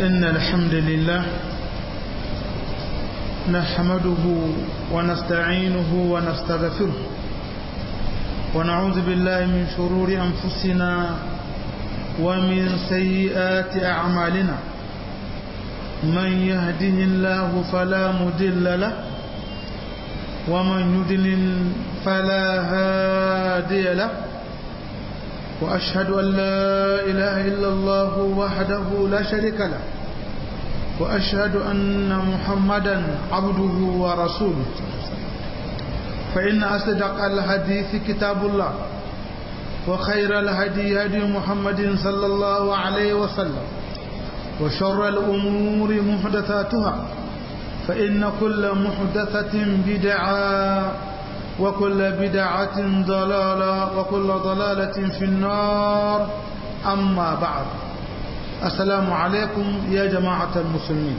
إن الحمد لله نحمده ونستعينه ونستغفره ونعوذ بالله من شرور أنفسنا ومن سيئات أعمالنا من يهده الله فلا مدل له ومن يدلل فلا هادي له وأشهد أن لا إله إلا الله وحده لا شريك له وأشهد أن محمدا عبده ورسوله فإن أصدق الحديث كتاب الله وخير الهدي هدي محمد صلى الله عليه وسلم وشر الأمور محدثاتها فإن كل محدثة بدعة وكل بدعة ضلالة وكل ضلالة في النار أما بعد السلام عليكم يا جماعة المسلمين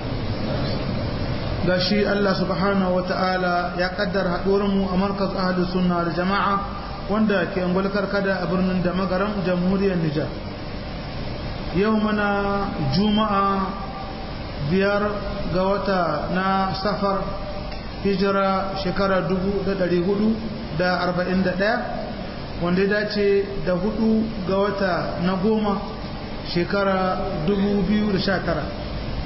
gashi Allah subhanahu wa ta'ala ya kaddara mu a markaz ahalus sunna da jama'a wanda ke angulkar kada a birnin da magaran jamhuriyar Nijar yau mana juma'a biyar ga wata na safar hijira shekara 441 wanda ya dace da hudu ga wata na goma shekara 2019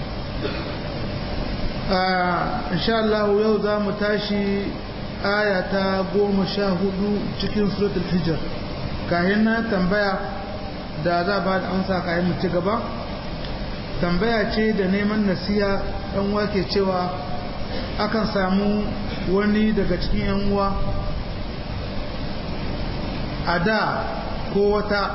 insha Allah yau za mu tashi aya ta goma sha hudu cikin suratul hijir kayan na tambaya da za ba da amsa kayan mu ci gaba tambaya ce da neman nasiya ɗan wake cewa akan samu wani daga cikin yan uwa a da ko wata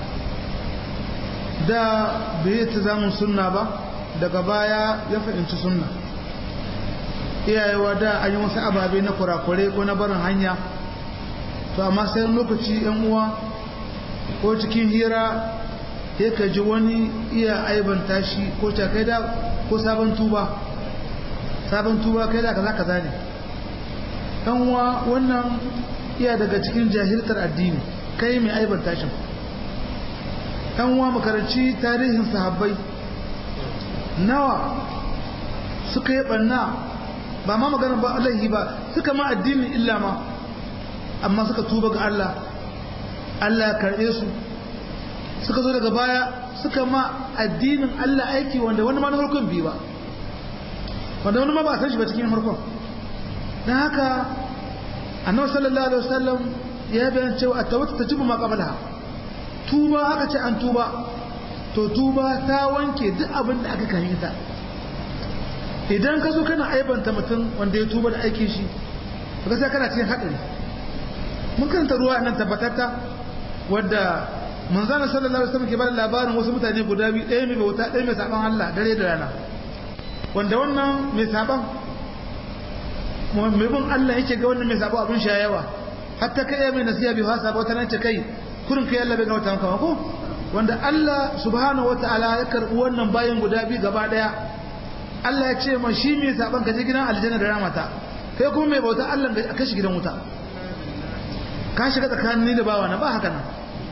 da bai ta zamun sunna ba daga baya ya fahimci sunna iyayewa da an yi wasu ababe na kurakure ko na barin hanya to amma sai lokaci yan uwa ko cikin hira ya ka ji wani iya aibanta shi ko cakai da ko sabon tuba sabon tuba kai da kaza kaza ne dan uwa wannan iya daga cikin jahiltar addini kai mai aibanta shi dan uwa makaranci tarihin sahabbai nawa suka yi banna ba ma magana ba Allah ba suka ma addini illa ma amma suka tuba ga Allah Allah ya karɓe su suka zo daga baya suka ma addinin Allah aiki wanda wani ma na farkon bi ba wanda wani ma ba san shi ba cikin farkon don haka annabi sallallahu alaihi wasallam ya bayan cewa at-tawbatu tajibu ma qablaha tuba aka ce an tuba to tuba ta wanke duk abin da aka kan ta idan ka zo kana aibanta mutum wanda ya tuba da aikin shi ka sai kana cikin hadari mun kanta ruwa nan tabbatatta wadda manzana sallallahu alaihi wasallam ke bada labarin wasu mutane guda biyu ɗaya mai bauta ɗaya mai saban Allah dare da rana wanda wannan mai saban mai bin Allah yake ga wannan mai sabo abin sha yawa hatta kai mai nasiya bi hasa ba nan ce kai kurin kai Allah bai ga wata maka ko wanda Allah subhanahu wataala ya karbi wannan bayan guda biyu gaba daya Allah ya ce ma shi mai saban ka je gidan aljanna da ramata kai kuma mai bauta Allah ka shi gidan wuta ka shiga tsakanin ni da bawa na ba haka nan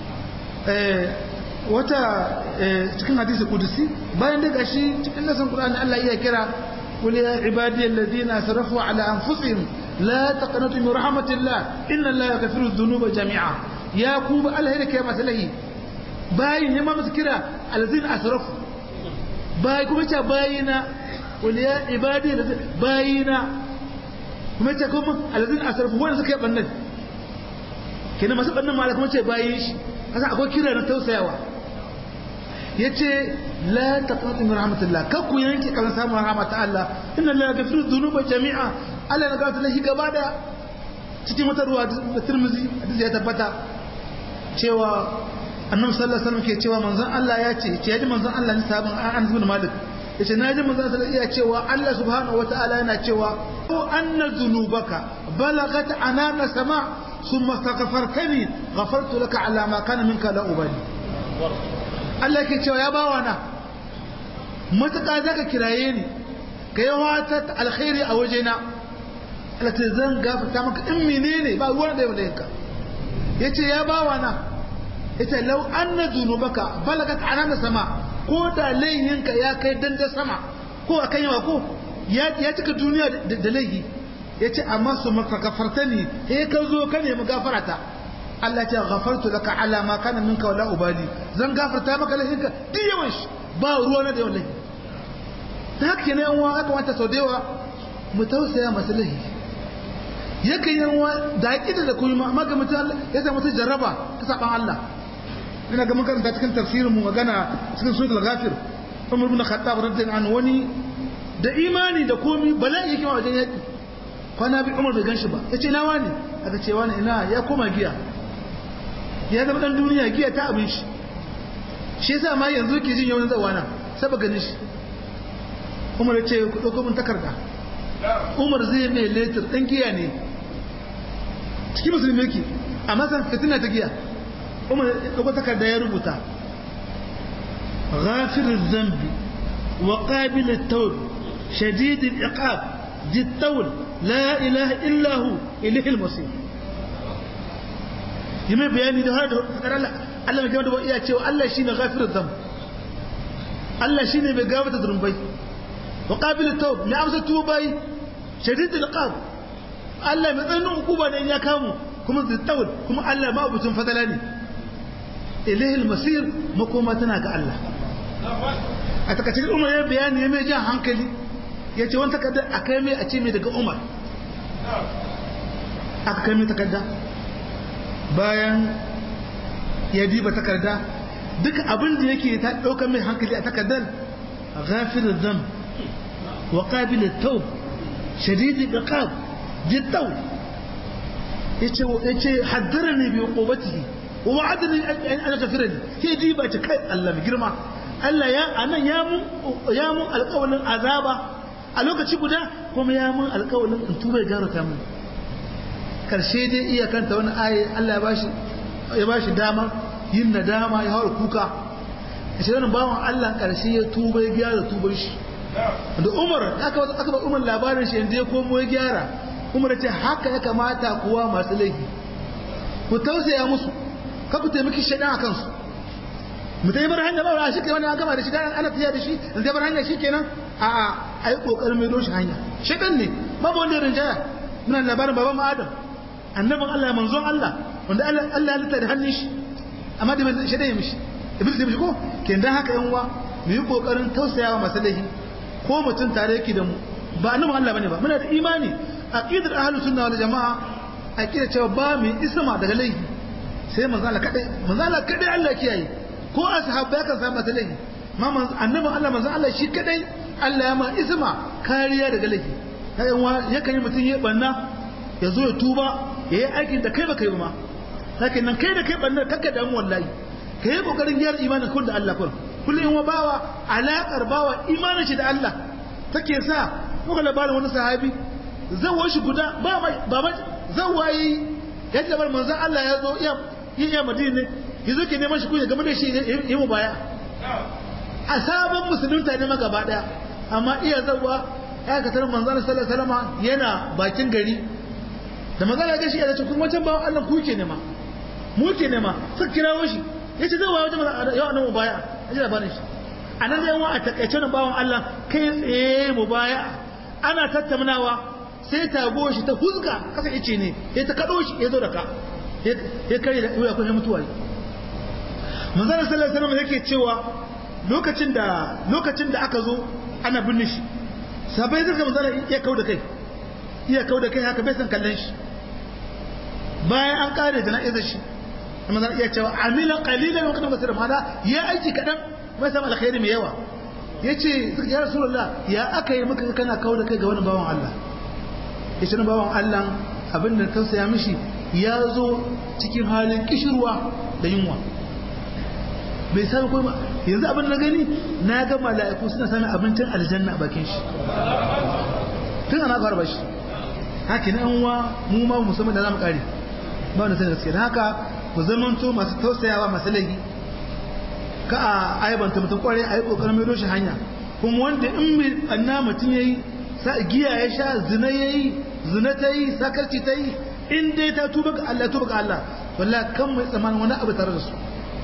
wata cikin hadisi kudusi bayan da gashi cikin nasan Qur'ani Allah iya kira qul ya ibadiyal ladina asrafu ala anfusihim la taqnatu min rahmatillah inna Allah yaghfiru dhunuba jami'a ya ku ba Allah yake masa lahi bayin ne ma musu kira alladina asrafu bayi kuma ce bayina qul ya ibadiyal bayina kuma ce kuma alladina asrafu wanda suka yi bannan kenan masu bannan ma kuma ce bayin shi kasa akwai kira na tausayawa ya ce la taqnatu min rahmatillah kan ku yanke kan samun rahmat Allah inna la yaghfiru dhunuba jami'a Allah na gafarta lahi gaba da cikin wata ruwa da Tirmidhi hadisi ya tabbata cewa Annabi sallallahu alaihi wasallam ke cewa manzon Allah ya ce ce yaji manzon Allah ne sabon Anas bin Malik yace naji manzon sallallahu alaihi cewa Allah subhanahu wataala yana cewa ko anna dhunubaka balagat anana sama' ثم استغفرتني غفرت لك على ما كان منك لا أبالي Allah ke cewa ya bawa na matuƙa za ka kiraye ni ka yi wata alkhairi a wajena Allah ce zan gafarta maka in menene ba ruwan da ya yanka ya ce ya bawa na ita lau anna dhunubaka balagat anana sama ko da laihinka ya kai danda sama ko akan yawa ko ya cika duniya da laihi ya ce amma su maka gafarta ne he ka zo ka nemi gafarata Allah ce gafartu laka ala ma kana minka wala ubali zan gafarta maka laihinka duk yawan shi ba ruwa na da yawan laihi ta haka ne yan aka wanta sau da yawa mu tausaya masu laihi yakan yi wa da haƙi da kuma amma ga mutum ya samu mutum jarraba ta saban Allah ina ga mun karanta cikin tafsirin mu magana cikin suratul ghafir Umar ibn Khattab radiyallahu anhu wani da imani da komi bala'i yake wajen yaki kwana bi Umar bai ganshi ba yace na wani aka ce wani ina ya koma giya ya zama dan duniya giya ta abin shi shi yasa ma yanzu ke jin yawan zawana saba ganin shi Umar ya ce ku dauko mun takarda Umar zai mai letter dan giya ne cikin musulmi yake amma san fitina ta giya Umar ya dauko takarda ya rubuta غافر الذنب وقابل التوب شديد العقاب ذي الطول لا إله إلا هو إليه المصير يمين بياني ده هذا فكر الله الله ما جمعه بقى يا الله شيء غافر الذنب الله شيء بجاوة الذنوب وقابل التوب ما أمس التوبة شديد العقاب الله مثلا عقوبة إن يكامو كم ذي الطول كم الله ما أبو تنفذلاني إليه المصير مقومتنا كالله a takacin umar ya bayani ya mai jan hankali ya ce wani takardar a kai mai a ce mai daga umar aka kai mai takarda bayan ya diba takarda duka abin da yake ta ɗaukar mai hankali a takardar ghafirin zam wa ƙabilin taub shadidi da ƙab jittau ya ce haddara ne biyu ƙobatihi wa wa'adani an tafira ne ke diba ce kai Allah mai girma Allah ya anan ya mun ya mun alƙawarin azaba a lokaci guda kuma ya mun alƙawarin in tuba ya ta mun karshe dai iya kanta wani aye Allah ya bashi ya bashi dama yin nadama ya haura kuka shi wannan bawan Allah karshe ya tuba ya gyara tubar shi da Umar aka aka ba Umar labarin shi inda ya komo ya gyara Umar ya ce haka ya kamata kuwa masu laifi ku tausaya musu ka ku taimaki shaidan akan su mutum ya bar hanya ba shi ke wani an gama da shi dan ana tafiya da shi in zai bar hanya shi kenan a a a yi kokarin mai doshi hanya shaitan ne babu wanda ya rinjaya muna labarin baban mu adam annabin Allah manzon Allah wanda Allah Allah ya lita da hannun shi amma da shaitan ya mishi iblis ya mishi ko ke dan haka yan uwa mu yi kokarin tausayawa masu laifi ko mutum tare yake da mu ba annabin Allah bane ba muna da imani aqidar ahlus sunna wal jamaa aqidar cewa ba mu isma daga laifi sai manzo Allah kadai manzo Allah kadai Allah kiyaye ko ashabbai kan samu mata laifi ma annabin Allah manzon Allah shi kadai Allah ya ma isma kariya daga laifi kayan wa yakan yi mutum ya banna ya zo ya tuba ya yi aikin da kai baka yi ma lakin nan kai da kai banna kakka damu wallahi ka yi kokarin gyara imanin kun da Allah kun kullum in wa bawa alaƙar bawa imanin shi da Allah take sa muka labarin wani sahabi zawon shi guda ba ba zawayi yadda bar manzon Allah ya zo iya iya madina ya zo ke neman shi kunya game da shi yi mu baya a sabon musulunta ne ma gaba daya amma iya zawa ya ka tarar manzana sallallahu alaihi wasallam yana bakin gari da manzana ga shi ya ce kuma wancan bawan Allah ku ke nema mu ke nema suka kirawo shi yace zai wayo jama'a yau annabi baya aje labarin shi anan da yawa a takaice nan bawan Allah kai tsaye mu baya ana tattaunawa sai tago shi ta huzga kasa ice ne ya ta kado shi ya zo da ka ya kare da ya kuma mutuwa manzana sallallahu alaihi wasallam yake cewa lokacin da lokacin da aka zo ana binne shi sabai zaka manzana iya kauda kai iya kauda kai haka bai san kallon shi bayan an kare jana'izar shi manzana iya cewa amila qalilan wa kadam kasira mana ya aiki kadan mai samu alkhairi mai yawa yace ya rasulullah ya aka yi maka kana kauda kai ga wani bawan Allah yace wani bawan Allah abin da tausaya mishi ya zo cikin halin kishirwa da yunwa bai sami kuma yanzu abin na gani na ga mala'iku suna sami abincin aljanna a bakin shi tun ana fara bashi haka na yanwa mu ma musamman da za mu kare ba wanda sani gaske haka ku zamanto masu tausayawa masu laifi ka a aibanta mutum kwarai a yi kokarin mai doshi hanya kuma wanda in mai anna mutum ya yi giya ya sha zina ya yi zina ta yi sakarci ta yi in dai ta tuba ga Allah tuba ga Allah wallahi kan mai tsammanin wani abu tare da su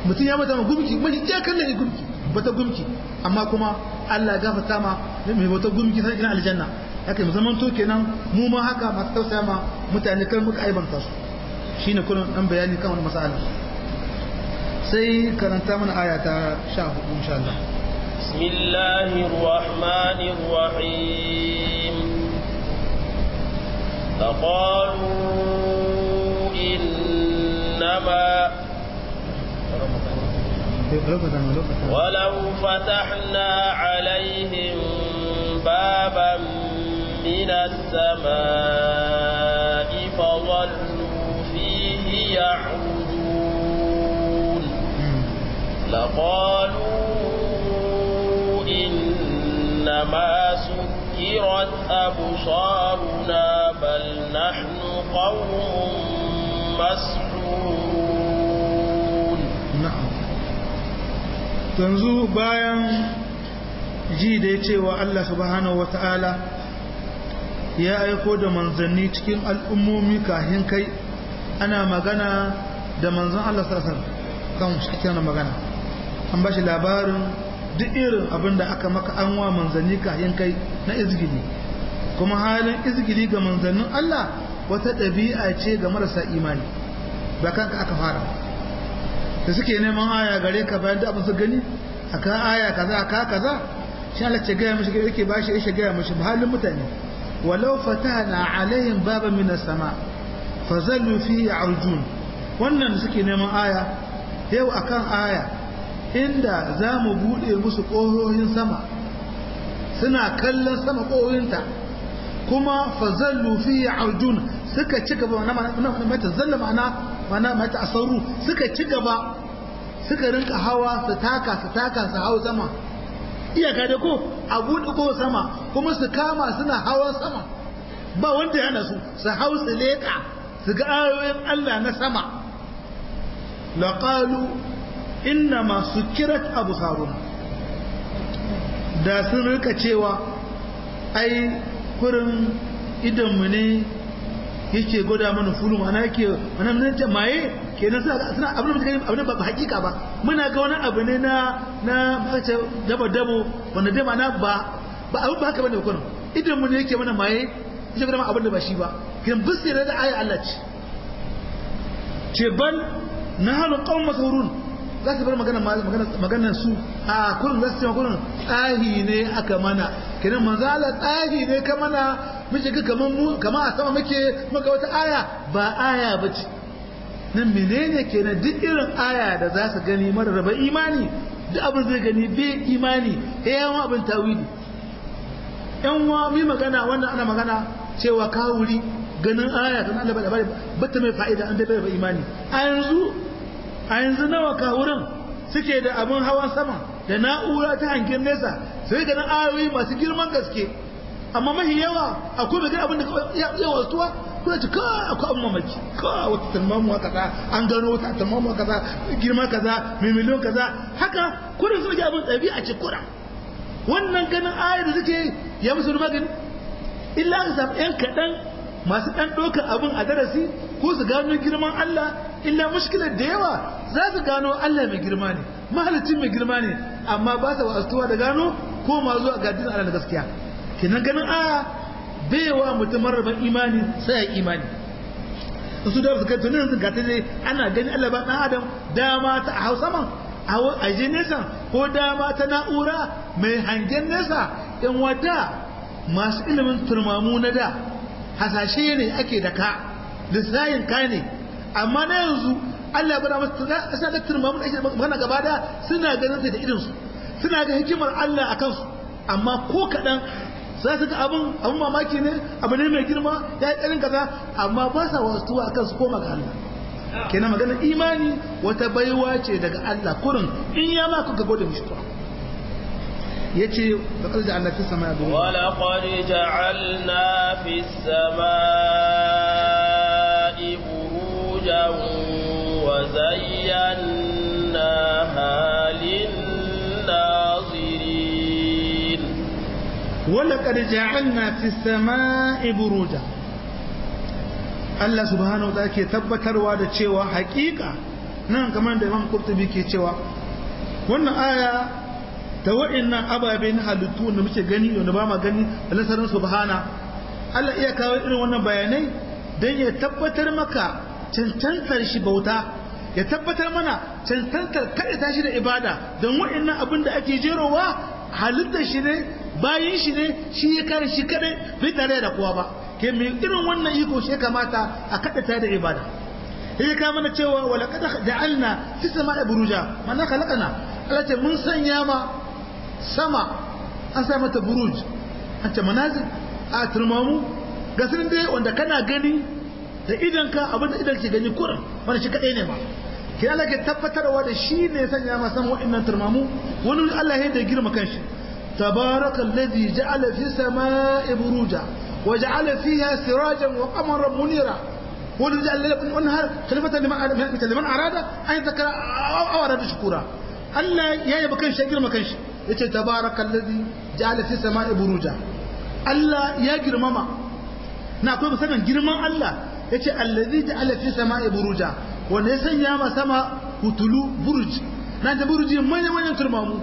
mutum ya mata ma gumki mai iya kallon gumki bata gumki amma kuma Allah ya gafarta ma mai bata gumki sai ina aljanna haka mu zaman to kenan mu ma haka masu tausaya ma mutane kan muka aibanta su shine kullun dan bayani kan wannan mas'ala sai karanta mana aya ta 14 insha Allah bismillahir rahmanir rahim فقالوا إنما ولو فتحنا عليهم بابا من السماء فظلوا فيه يعرجون لقالوا إنما سكرت أبصارنا بل نحن قوم مسحورون na'am yanzu bayan ji da ya cewa Allah subhanahu wata'ala ya aiko da manzanni cikin al'ummomi kahin kai ana magana da manzan Allah sarasar kan shi magana an ba shi labarin duk irin abin da aka maka an wa manzanni kahin kai na izgili kuma halin izgili ga manzannin Allah wata ɗabi'a ce ga marasa imani ba kanka aka fara da suke neman aya gare ka bayan da abin su gani aka aya kaza aka kaza shi Allah ce gaya mishi yake bashi ya gaya mishi halin mutane walau fatana alaihim baba min sama fazallu fi arjun wannan da suke neman aya yau akan aya inda za mu bude musu ƙohohin sama suna kallon sama ƙohohinta kuma fazallu fi arjun suka ci gaba na mata zalla ma'ana mana mata asaru suka ci gaba suka rinka hawa su taka su taka su hau sama iyaka da ko a buɗe ko sama kuma su kama suna hawan sama ba wanda yana su su hau su leƙa su ga ayoyin Allah na sama laqalu inna ma sukirat absaruna da sun rika cewa ai kurin idanmu ne yake gwada mana fulu mana yake mana nan jamaye kenan suna suna abin da muke abin ba hakika ba muna ga wani abu ne na na mace dabo dabo wanda dai mana ba ba abin ba haka bane kurin idan mu ne yake mana maye yake gwada mana abin da ba shi ba kin bisira da ayi Allah ce ce ban nahnu qaum masrurun za su bar magana magana su a kurin za su ce kurin tsahi ne aka mana kenan manzo Allah tsahi ne ka mana muke ga kaman mu kaman a sama muke muka wata aya ba aya bace nan menene kenan duk irin aya da za su gani mara raba imani duk abin zai gani bai imani ya yawan abin tawili yan wa mi magana wannan ana magana cewa kawuri ganin aya kan Allah ba bata mai fa'ida an dai bai imani a yanzu a yanzu nawa kawurin suke da abin hawan sama da na'ura ta hangen nesa sai ga ayoyi masu girman gaske amma mahi yawa akwai mai abin da ya wasuwa kuna ci ka akwai abin mamaki ka wata talmamuwa kaza an gano wata talmamuwa kaza girma kaza mai miliyon kaza haka kuna suna abin ɗabi'a ce kuna wannan ganin ayar da suke ya musu magani illa ka samu yan kaɗan masu ɗan ɗaukar abin a darasi ko su gano girman Allah illa mushkilar da yawa za su gano Allah mai girma ne mahalicin mai girma ne amma ba sa wasuwa da gano ko ma zuwa ga dinin Allah na gaskiya kenan ganin aya baiwa mutum marraban imani sai ya imani su da suka tunin yanzu ga dai ana gani Allah ba dan adam dama ta a Hausa man a je nesa ko dama ta na'ura mai hangen nesa yan wada masu ilimin turmamu na da hasashe ne ake da ka lissayin ka ne amma na yanzu Allah bada masu kasa da turmamu ake magana gaba da suna ganin ta da idinsu suna ga hikimar Allah a kansu amma ko kaɗan za su ga abin abin mamaki ne abu ne mai girma ya yi ƙarin kaza amma ba sa wasu a kansu koma ga Allah kenan magana imani wata baiwa ce daga Allah kurin in ya ma kuka gode mishi to yace da kalda Allah fi sama ya wa laqad ja'alna fi samai burujan wa zayyanaha lin-nazirin wa laqad ja'alna fi samai burujan Allah subhanahu wa ta'ala ke tabbatarwa da cewa hakika nan kamar da imam qurtubi ke cewa wannan aya ta wa'annan ababe na halittu da muke gani wanda ba ma gani da nasarar subhana Allah iya kawo irin wannan bayanai don ya tabbatar maka cancantar shi bauta ya tabbatar mana cancantar kaɗa shi da ibada don wa'annan abin da ake jerowa halittar shi ne bayan shi ne shi ya kare shi kaɗai bai tare da kowa ba ke mai irin wannan iko shi kamata a kaɗa da ibada ya ka mana cewa wala kada ja'alna fi sama'i buruja mana khalaqana Allah ce mun sanya ma sama an sa mata buruj an ce manazil a turmamu ga sun dai wanda kana gani da idan ka abin da idan ke gani kurin wanda shi kadai ne ma ke Allah ke tabbatarwa da shi ne ya sanya ma sama wa'annan turmamu wani Allah ya da girma kanshi tabarakal ladhi ja'ala fi sama'i buruja wa ja'ala fiha sirajan wa qamaran munira والذي جعل لكم النهار خليفة لمن أراد أن يذكر أو أراد شكورا ألا يا يبقى كنش يجر ما كنش يتي تبارك الذي جعل في السماء بروجا ألا يجر ماما نقول مثلا جرمان الله yace allazi ja'ala fi sama'i buruja wanda ya sanya ma sama hutulu buruj na ta buruji manyan manyan turmamu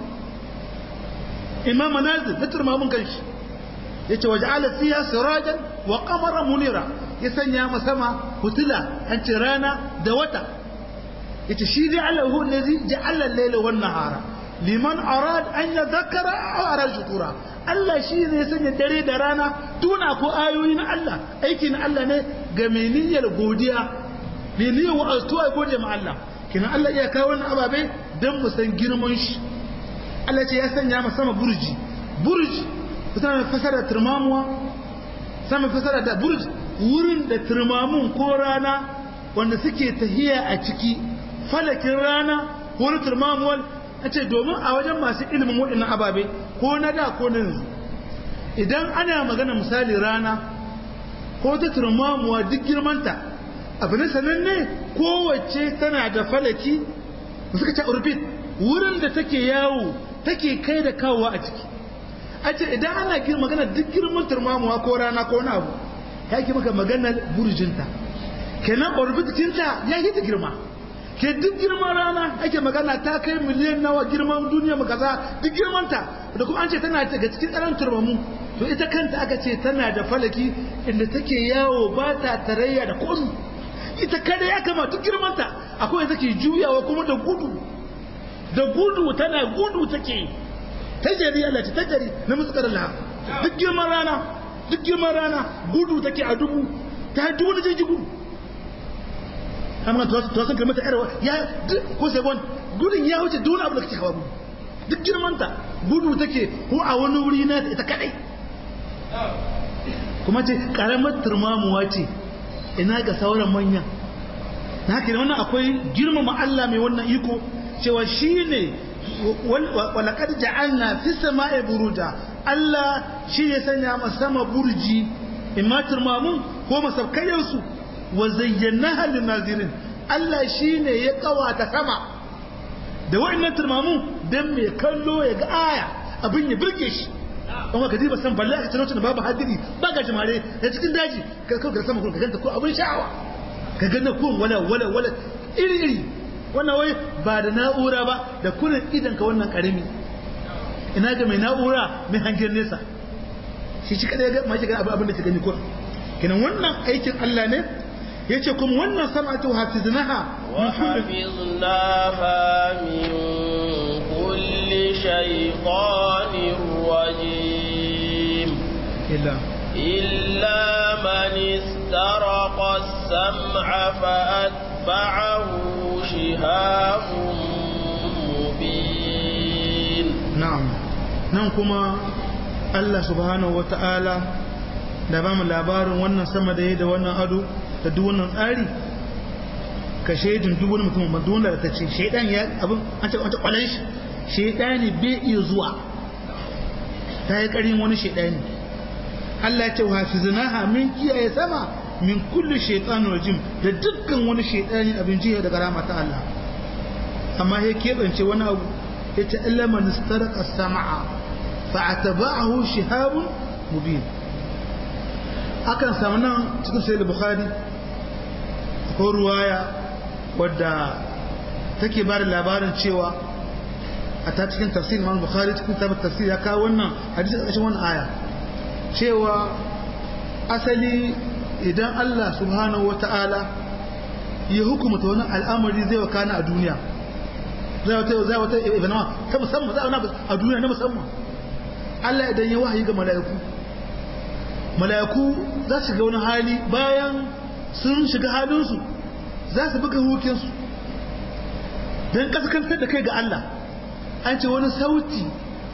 imam manazil da turmamun kanshi yace waja'ala fiha sirajan wa qamaran munira ya sanya ma sama hutula an ce rana da wata yace shi dai Allah hu allazi ja'ala al-layla wan nahara liman arad an yadhakkara aw arad shukura Allah shi ne ya sanya dare da rana tuna ko ayoyi na Allah aiki na Allah ne ga mai niyyar godiya mai niyyar wa'azuwa gode ma Allah kina Allah iya kawo wannan ababe dan mu san girman shi Allah ce ya sanya ma sama burji burji kusa fasara turmamuwa sama fasara da burji wurin da turmamun ko rana wanda suke tahiya a ciki falakin rana ko na turmamuwal a ce domin a wajen masu ilimin waɗannan ababe ko na da ko na yanzu idan ana magana misali rana ko ta turmamuwa duk girmanta abu na sananne kowace tana da falaki suka ce orbit wurin da take yawo take kai da kawowa a ciki a ce idan ana magana duk girman turmamuwa ko rana ko na abu ya ki maka maganar burjinta kenan orbitinta ya yi ta girma ke duk girman rana ake magana ta kai miliyan nawa girman duniya mu kaza duk girmanta da kuma an ce tana daga cikin ƙaran turmamu to ita kanta aka ce tana da falaki inda take yawo ba ta tarayya da komi ita kada ya kama duk girmanta akwai take juyawa kuma da gudu da gudu tana gudu take tajari Allah ce tajari na muskar Allah duk girman rana duk girman rana gudu take a dubu ta dubu da jirgi gudu amma to to san kalmata yarwa ya ko sai gon gudun ya wuce dole abu da kake hawa gudu duk girmanta gudu take ko a wani wuri na ita kadai kuma ce karamar turmamuwa ce ina ga sauran manya na haka wannan akwai girmama Allah mai wannan iko cewa shine walaqad ja'alna fis sama'i buruja Allah shi ya sanya ma sama burji imma turmamun ko masabkayensu wa zayyanaha lin nazirin Allah shi ne ya kawata sama da wa'annan turmamun dan mai kallo ya ga aya abin ya burge shi amma ka diba san balle aka tsaro da babu hadiri ba ga jimare da cikin daji ka kawo sama ka ganta ko abin sha'awa ka ga na kun wala wala wala iri iri wannan wai ba da na'ura ba da kunan idan ka wannan karami ina ga mai na'ura mai hangen nesa shi shi kada ya ga ma shi ga abin da ta gani ko kenan wannan aikin Allah ne yace kuma wannan sam'atu hafiznaha wa hafiznaha min kulli shaytanir rajim illa illa man istaraqa as-sam'a fa atba'ahu shihabun mubin na'am nan kuma Allah subhanahu wata'ala da ba mu labarin wannan sama da yi da wannan ado da duk wannan tsari ka shaidin duk wani mutum duk wanda ta ce shaidan ya abin an ce wata kwalan shi shaidani bai iya zuwa ta yi karin wani shaidani Allah ya ce wa hafizinaha min kiyaye sama min kulli shaytanir rajim da dukkan wani shaidani abin jiya daga rama ta Allah amma ya keɓance wani abu ya ce illa man istarqa as-sam'a fa atba'ahu shihabun mubin akan samu nan cikin sai da bukhari ko ruwaya wadda take ba da labarin cewa a ta cikin tafsir Imam Bukhari cikin tabbata tafsir ya kawo wannan hadisi a cikin wannan aya cewa asali idan Allah subhanahu wata'ala ya hukumta wani al'amari zai wakana a duniya zai wata zai wata ibanawa ta musamman zai wani a duniya na musamman Allah idan ya wahayi ga mala'iku mala'iku za su ga wani hali bayan sun shiga halinsu za su buga hukinsu don kaskantar da kai ga Allah an ce wani sauti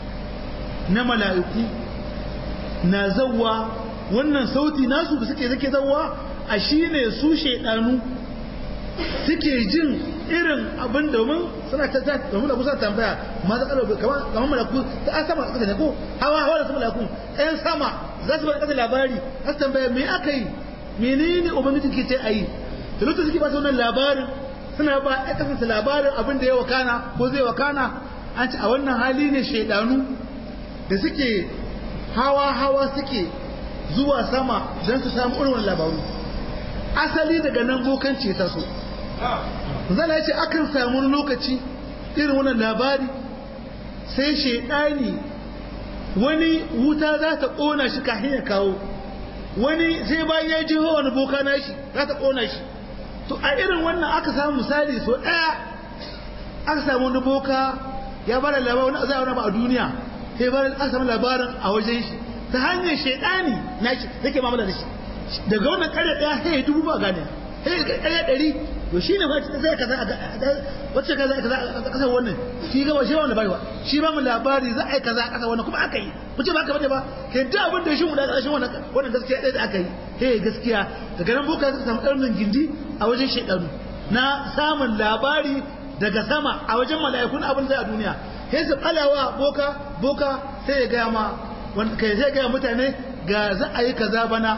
na mala'iku na zawwa wannan sauti nasu da suke zake zawwa a shi ne su shaidanu suke jin irin abin domin suna ta ta domin da kusa tambaya ma za kalo kamar kamar malaku ta an sama kasa ne ko hawa hawa da sama malaku ɗayan sama za su bada kasa labari za su tambaya me aka yi menene ubangiji ke ce a yi da lokacin suke ba su wannan labarin suna ba ya kasance labarin abin da ya wakana ko zai wakana an ce a wannan hali ne shaidanu da suke hawa hawa suke zuwa sama don su samu irin labaru asali daga nan bokanci ta so zala ya ce akan samu lokaci irin wannan labari sai shaidani wani wuta za ta ƙona shi kafin ya kawo wani sai bayan ya ji wani boka na shi za ta ƙona shi to a irin wannan aka samu misali so ɗaya aka samu wani boka ya bada labarin wani zai wani ba a duniya sai bada aka samu labarin a wajen shi ta hanyar shaidani na shi yake mamala da shi daga wannan ƙarya ɗaya sai ya dubu ba gane sai ya ƙarya ɗari to shi ne wacce zai kaza wacce kaza kaza a kasar wannan shi gaba shi ba wani bari shi ba mu labari za a yi kaza a kasar wannan kuma aka yi mu ce ba ka bane ba ke duk abin da shi mu da ƙarshen wannan wannan gaskiya ɗaya da aka yi he gaskiya daga nan boka suka samu ɗarnin gindi a wajen shaidaru na samun labari daga sama a wajen mala'ikun abin zai a duniya sai su ɓalawa boka boka sai ya gaya ma kai sai gaya mutane ga za a yi kaza bana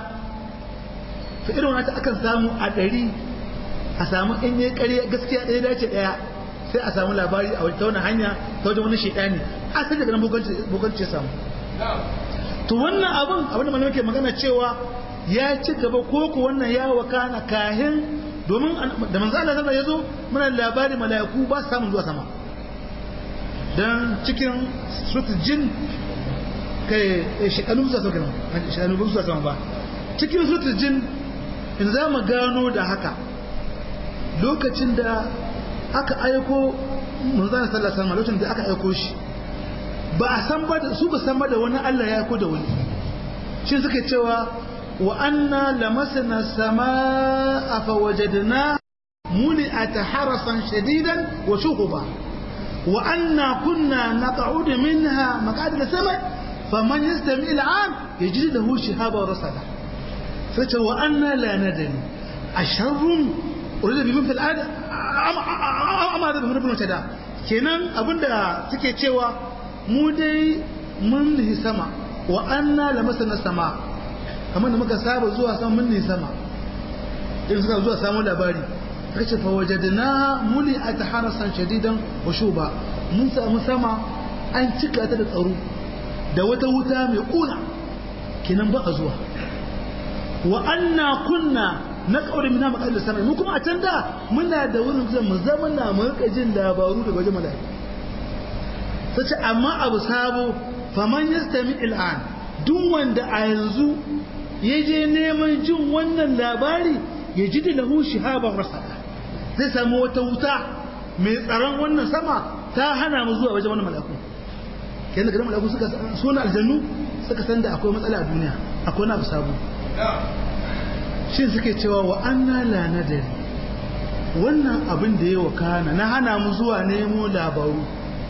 to irin wata akan samu a ɗari a samu in yi ƙarya gaskiya ɗaya dace ɗaya sai a samu labari a ta wani hanya ta wajen wani shaidani a sai daga nan bokanci samu to wannan abin abin da malamai ke magana cewa ya ci gaba ko ko wannan ya wakana kahin domin da manzo Allah sallallahu ya zo muna labari mala'iku ba su samun zuwa sama dan cikin suratul jin kai shekanu zuwa sama shekanu zuwa sama ba cikin suratul jin in za mu gano da haka lokacin da aka aiko manzana sallallahu alaihi wasallam lokacin da aka aiko shi ba a san ba su ba san ba da wani Allah ya aiko da wani shi suke cewa wa anna lamasna samaa fa wajadna muli'at harasan shadidan wa shuhuba wa anna kunna naq'ud minha maq'ad al-sama faman yastami al-an yajid lahu shihaba rasada fa wa anna la nadri asharrun urida bi min fil ada amma da bin rubun tada kenan abinda suke cewa mu dai mun nihi sama wa anna lamasana sama kamar da muka saba zuwa sama mun nihi sama in suka zuwa samu labari suka ce fa wajadna muli ataharasan shadidan wa shuba mun samu sama an cika ta da tsaro da wata wuta mai kuna kenan ba a zuwa wa anna kunna na kaure mina makar da sama mu kuma a can da muna da wurin zan mu zama na mu rika jin labaru daga wajen mala'ika sace amma abu sabo faman yastami al'an duk wanda a yanzu ya je neman jin wannan labari ya ji da lahu shihaban rasada zai samu wata wuta mai tsaron wannan sama ta hana mu zuwa wajen wannan mala'iku kenan daga mala'iku suka suna aljannu suka san da akwai matsala a duniya akwai na abu sabo shi suke cewa wa anna la nadari wannan abin da ya wakana na hana mu zuwa nemo labaru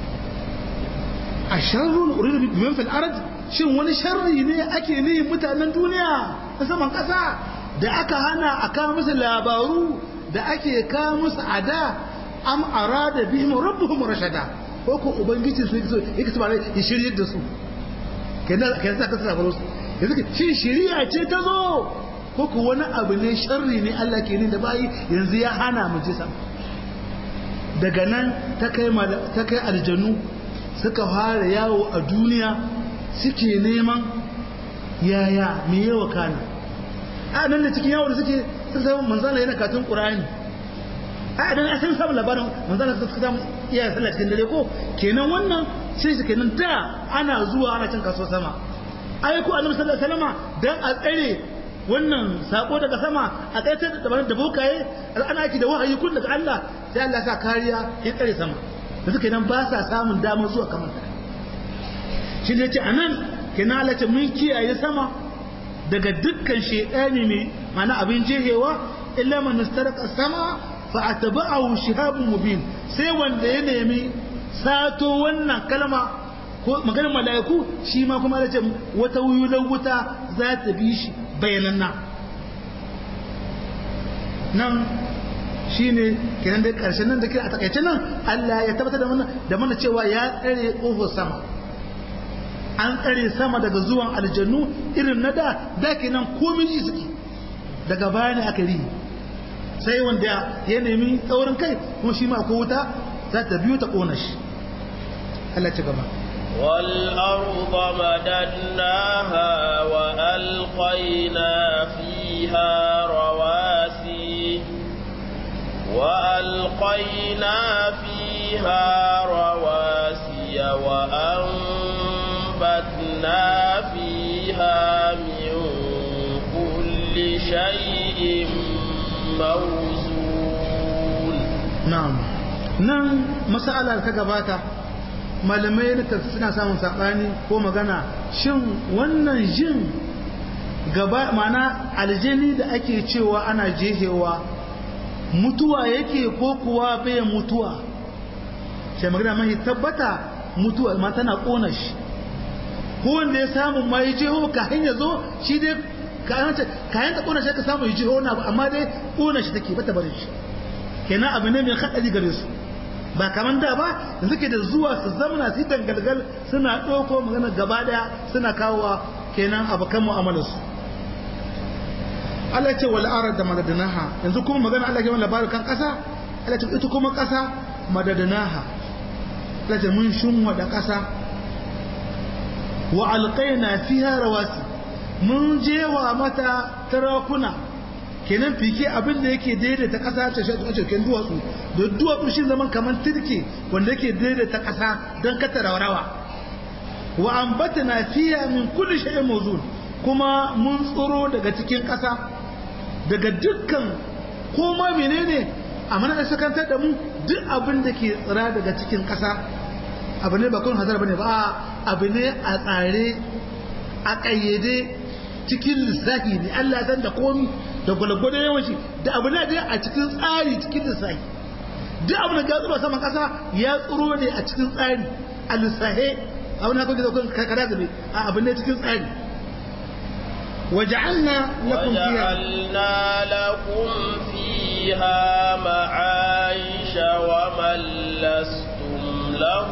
a sharrun uridu biman fil ard shin wani sharri ne ake ne mutanen duniya na saman kasa da aka hana a kawo musu labaru da ake kawo musu ada am arada bihim rabbuhum rashada ko ko ubangiji su yake su bare ya shiryar da su kenan kenan sa kasa labaru yanzu shin shiriya ce ta zo ko ku wani abu ne sharri ne Allah ke ni da bayi yanzu ya hana mu ji daga nan ta kai ta kai aljanu suka fara yawo a duniya suke neman yaya me yawa kana a nan da cikin yawo da suke suka samu manzala yana katun qur'ani a idan a san samun labarin manzana suka samu iya sallah cikin dare ko kenan wannan sai shi kenan da ana zuwa ana cin kaso sama ai ko annabi sallallahu alaihi wasallam dan a tsare wannan sako daga sama a tsaitar da dabarun da bokaye ana aiki da wahayi kun daga Allah sai Allah ya sa kariya ya tsare sama da suka nan ba sa samun damar zuwa kamar ta shi ne ce anan kenan Allah ce mun kiyaye sama daga dukkan shedani mai mana abin jehewa illa man istaraka sama fa atba'ahu shihabun mubin sai wanda ya nemi sato wannan kalma ko maganar mala'iku shi ma kuma da ce wata wuyulan wuta za ta bi shi bayananna nan shi ne kenan dai karshen nan da kira a takaice nan Allah ya tabbatar da mana da mana cewa ya tsare ƙofar sama an tsare sama daga zuwan aljannu irin na da da kenan komai ji suke daga baya ne aka rihi sai wanda ya nemi tsaurin kai kuma shi ma ko wuta za ta biyo ta ƙona shi Allah ci gaba والأرض مددناها وألقينا فيها رواسي وألقينا فيها رواسي وأنبتنا فيها من كل شيء موزون نعم نعم مسألة كجباتا malamai na suna samun saɓani ko magana shin wannan jin gaba mana aljani da ake cewa ana jehewa mutuwa yake ko kuwa bai mutuwa sai magana mai tabbata mutuwa ma tana ƙona shi ko wanda ya samu ma yi jeho kayan ya zo shi dai kayan ta ƙona shi ka samu yi jeho na amma dai ƙona shi take bata barin shi kenan abu ne mai haɗari gare su ba kamar da ba da suke da zuwa su zamana su dangalgal suna ɗauko magana gaba ɗaya suna kawowa kenan abokan mu'amalarsu Allah ce wal arad da madadanaha yanzu kuma magana Allah ke wani labarin kan ƙasa Allah ce ita kuma ƙasa madadanaha Allah ce mun shunwa da ƙasa wa alqaina fiha rawasi mun jewa mata tarakuna kenan fike abin da yake daidaita ƙasa ta shi a cikin duwatsu da duwatsu shi zaman kamar turke wanda yake daidaita ƙasa don kata rawa wa ambatana fiya min kulli shay'in mawzun kuma mun tsoro daga cikin ƙasa daga dukkan koma menene a mana da sakantar da mu duk abin da ke tsira daga cikin ƙasa abu ne ba kun hazar bane ba abu ne a tsare a ƙayyade cikin lissafi ne Allah ya san da komi da gwalgwado yawanci da abu ne a cikin tsari cikin lissafi duk abu da gatsuro saman kasa ya tsuro ne a cikin tsari a lissahe abu na kwanke zaukun kakara zabe a abu ne cikin tsari وجعلنا لكم فيها وجعلنا لكم فيها معايش ومن لستم له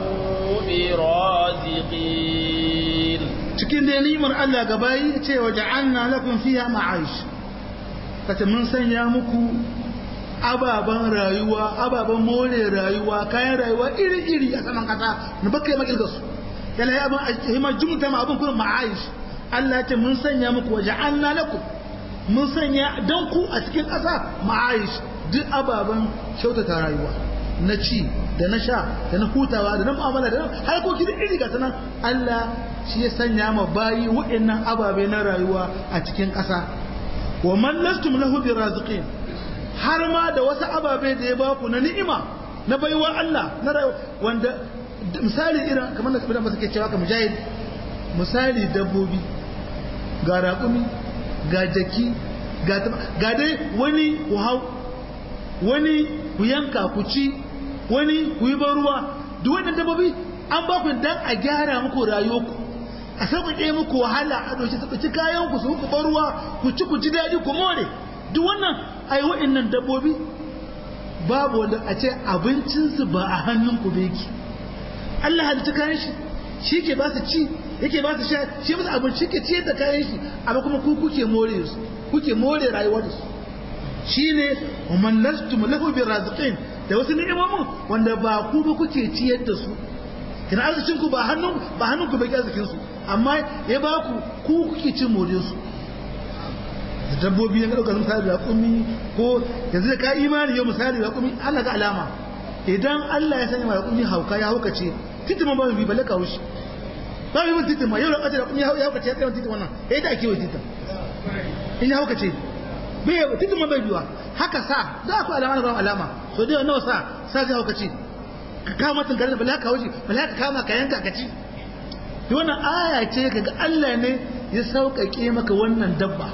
برازقين cikin da nimar Allah gabayi ce wa ja'alna lakum fiha ma'aish kace mun sanya muku ababan rayuwa ababan more rayuwa kayan rayuwa iri-iri a saman kasa na baka yi makilga su yana yi abin himar jumta ma abin kuma ma'aish Allah ce mun sanya muku wa ja'alna lakum mun sanya dan ku a cikin kasa ma'aish duk ababan kyautata rayuwa na ci da na sha da na hutawa da na mu'amala da na harkoki da iri ga sanan Allah shi ya sanya ma bayi waɗannan ababe na rayuwa a cikin ƙasa wa man lastum lahu biraziqin har ma da wasu ababe da ya baku na ni'ima na baiwa Allah na rayuwa wanda misali irin kamar da sabidan ba suke cewa ka mujahid misali dabbobi ga raƙumi ga jaki ga ga dai wani ku hau wani ku yanka ku ci wani ku yi ban ruwa duk wannan dabbobi an ba ku dan a gyara muku rayuwarku a sauƙaƙe muku wahala a ɗauki su ɗauki kayan ku su ku bar ruwa ku ci ku ji daɗi ku more duk wannan ai wa'annan dabbobi babu wanda a ce abincinsu ba a hannun ku ba yake Allah halitta kayan shi shi ke ba su ci yake ba su sha shi musu abinci ke ciyar da kayan shi amma kuma ku kuke more su kuke more rayuwar su shine man lastum lahu bi raziqin da wasu ni'imomin wanda ba ku ba kuke ciyar da su kina arzikin ku ba hannun ba hannun ku bai arzikin su amma ya ba ku ku kuke cin more su da dabbobi ya ɗaukar misali da kumi ko yanzu da ka imani yau misali da kumi Allah ga alama idan Allah ya sanya da kumi hauka ya hauka ce titima ba bi balle ka wuce ba bi titima yau da kace da kumi ya hauka ce ya kai titima wannan eh da ake wa titima in ya hauka ce bai titima bai biwa haka sa za ku alama da ba alama so dai nawa sa sa zai hauka ce ka kama tun garin bala ka wuce bala ka kama ka yanka ka ci wannan aya ce kaga Allah ne ya sauƙaƙe maka wannan dabba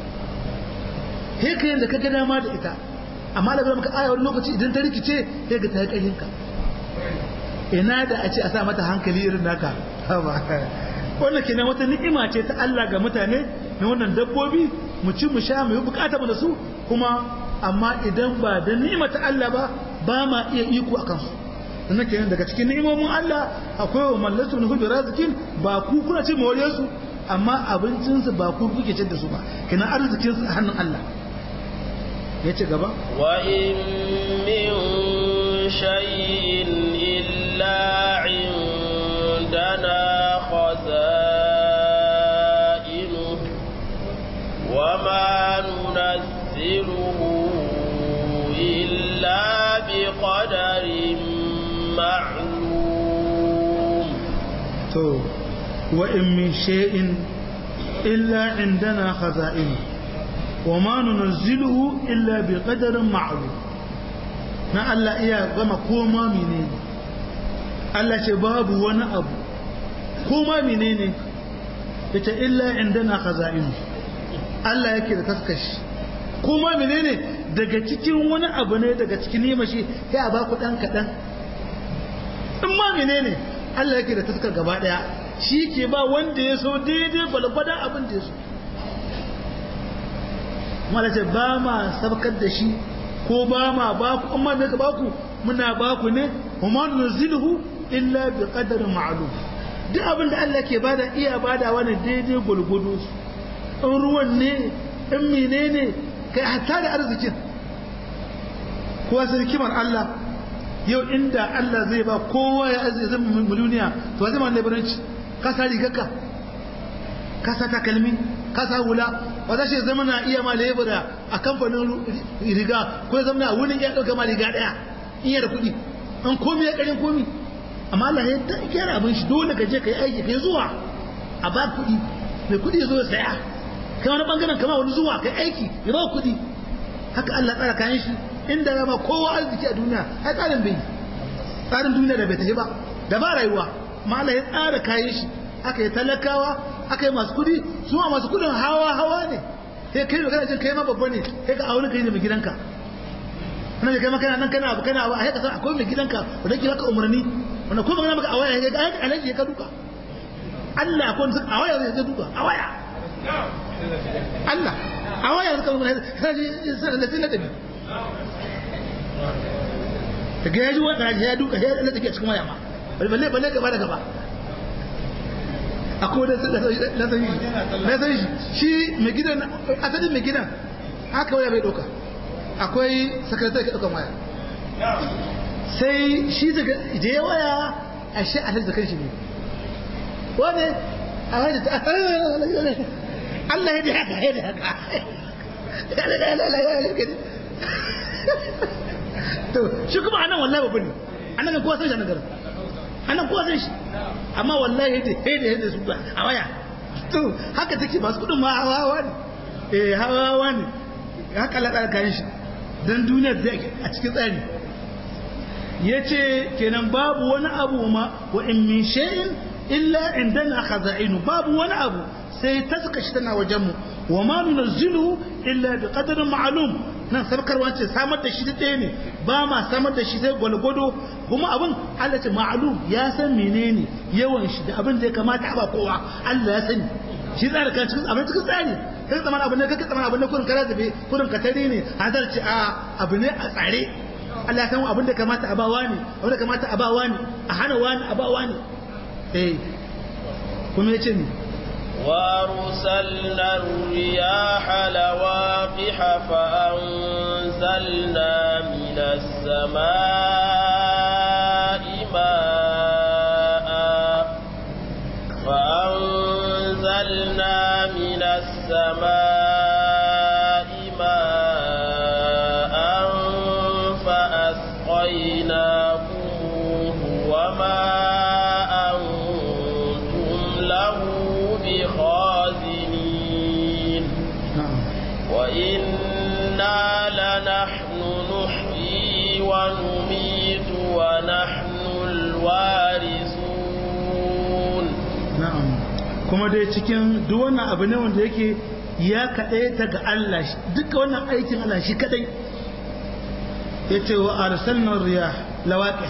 heka yadda ka ga dama da ita amma da maka aya wani lokaci idan ta rikice sai ga ta yi ƙarfinka ina da a ce a sa mata hankali irin naka wannan kenan wata ni'ima ce ta Allah ga mutane na wannan dabbobi mu ci mu sha mu yi bukata mu da su kuma amma idan ba da ni'ima ta Allah ba ba ma iya iko akan su sannan kenan daga cikin ni'imomin Allah akwai wa mallatu nuhu bi razikin ba ku kuna ce mawaliyar su amma abincin su ba ku kuke cin da su ba kenan arzikin su a hannun Allah ya ci gaba wa in min shay'in illa indana khaza'inu wa ma nunazziluhu illa biqadarin ma'lum to wa in min shay'in illa indana khaza'inu وما ننزله إلا بقدر معلوم na Allah iya gama koma menene Allah ce babu wani abu koma menene ita illa indana khaza'in Allah yake da taskashi koma menene daga cikin wani abu ne daga cikin nima shi sai a baku dan kadan in ma menene Allah yake da taskar gaba daya shi ke ba wanda ya so daidai balgwadan abin da ya so malace ba ma sabkar da shi ko ba ma ba ku amma me ka ba ku muna ba ku ne kuma nuzilhu illa bi qadarin ma'lum duk abin da Allah ke bada iya bada wani daidai gulgudu in ruwan ne in menene kai hatta da arzikin kowa sai kimar Allah yau inda Allah zai ba kowa ya arziki zama miliyoniya to zai ma labaranci ka sa rigarka ka sa takalmi ka sa hula ba za shi zama na iya ma lebura a kamfanin riga ko ya zama na wurin ya ɗauka ma riga ɗaya in da kuɗi an komi ya ƙarin komi amma Allah ya ta gyara abin shi dole ka je ka yi aiki ka yi zuwa a ba kuɗi mai kuɗi ya zo ya saya kai wani bangaren kama wani zuwa ka yi aiki ya ba kuɗi haka Allah tsara kayan shi inda ya ba kowa arziki a duniya ai tsarin bai tsarin duniya da bai tafi ba da ba rayuwa amma Allah ya tsara kayan shi aka yi talakawa aka yi masu kudi su ma masu kudin hawa hawa ne sai kai magana jin kai ma babba ne sai ka aure kai da mai gidanka nan kai makana nan kana abu kana abu a haka san akwai mai gidanka wanda ke baka umarni wanda ko magana maka a waya ga alaji ya ka duka Allah akwai wanda a waya zai duka a waya Allah a waya zai ka duka sai da sai da bi daga yaji wanda ya duka ya da take cikin waya ma balle balle gaba da gaba akwai da na san shi na san shi shi mai gidan asalin mai gidan haka waya bai doka akwai sakaratar ka dokan waya sai shi daga da ya waya a shi a da kanshi ne wani a wani ta Allah ya da haka ya da haka to shi kuma anan wallahi babu ne anan kowa san shi anan garin anan kowa san shi amma wallahi yadda yadda yadda su ba a waya to haka take masu kudin ma hawa hawa ne eh hawa hawa ne haka Allah kayan shi dan duniyar da a cikin tsari yace kenan babu wani abu ma wa in min shay'in illa indana khaza'inu babu wani abu sai taska shi tana wajen mu wa ma nunzilu illa bi qadarin ma'lum nan sabkarwa ce samar da shi ɗaya ne ba ma samar da shi sai gwalgwado kuma abin Allah ce ma'lum ya san menene yawan shi da abin da ya kamata a ba kowa Allah ya sani shi tsara kan cikin abin cikin tsari kai tsaman abin ne kake tsaman abin ne kurin kara zabe kurin katari ne hadar ce a abu ne a tsare Allah ya san abin da kamata a ba wani abin da kamata a ba wani a hana wani a ba wani eh kuma yace ni وأرسلنا الرياح لواقح فأنزلنا من السماء ماء فأنزلنا من السماء na'am kuma dai cikin duk wannan abu ne wanda yake ya kaɗai ta ga Allah duka wannan aikin Allah shi kaɗai ya ce wa arsalnar riya lawaƙi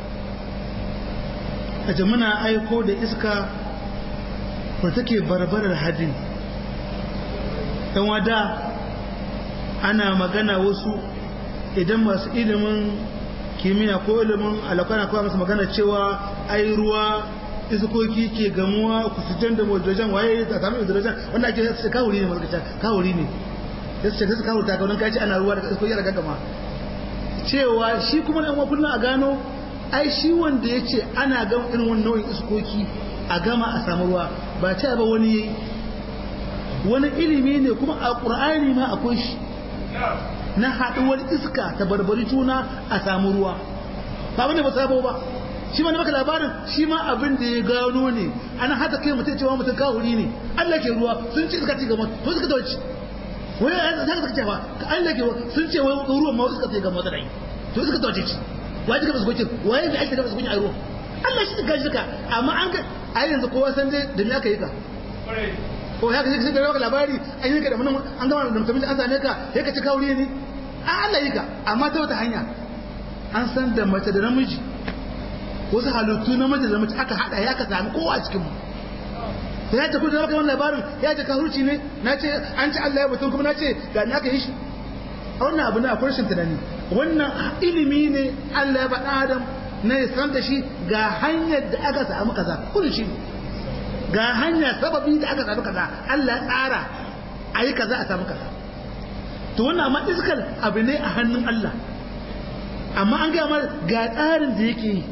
a ce muna aiko da iska wadda take barbarar hadin ɗan wada ana magana wasu idan masu ilimin kimiyya ko ilimin alakwana kawai masu magana cewa ai ruwa iskoki ke gamuwa kusurjan da hydrogen waye ta samu hydrogen wanda ake su kawuri ne masu kawuri ne ya su ce su kawuri ta kaunin kaci ana ruwa daga iskoki daga gama cewa shi kuma da yan kullum a gano ai shi wanda ya ce ana gama irin wani nau'in iskoki a gama a samu ruwa ba ce ba wani yayi wani ilimi ne kuma a ƙur'ani ma akwai shi na haɗuwar iska ta barbari juna a samu ruwa ba wani ba sabo ba shi ma na maka labarin shi ma abin da ya gano ne ana hata kai mutum cewa mutum kawuri ne Allah ke ruwa sun ce iska ci gaba to suka dauci wai an zaka suka cewa ka Allah ke ruwa sun ce wai ruwan ma iska ci gaba da rai to suka dauce ci wai duka basu gokin wai da ake da basu gokin a ruwa Allah shi ga shi ka amma an ga ai yanzu kowa san dai da me aka yi ka ko ya kace da maka labari an yi ka da mun an gama da mutum an same ka sai ka ci kawuri ne a Allah yi ka amma ta wata hanya an san da mace da namiji wasu halittu na mace da mace aka hada ya ka sami kowa a cikin mu sai ya tafi da maka wannan labarin ya ce kahurci ne na ce an ci Allah ya mutum kuma na ce ga ni aka yi shi a wannan abu ne akwai rashin tunani wannan ilimi ne Allah ya faɗa Adam na ya san da shi ga hanyar da aka samu kaza kullum shi ga hanya sababi da aka samu kaza Allah ya tsara a yi kaza a samu kaza to wannan amma iskar abu ne a hannun Allah amma an gaya mana ga tsarin da yake yi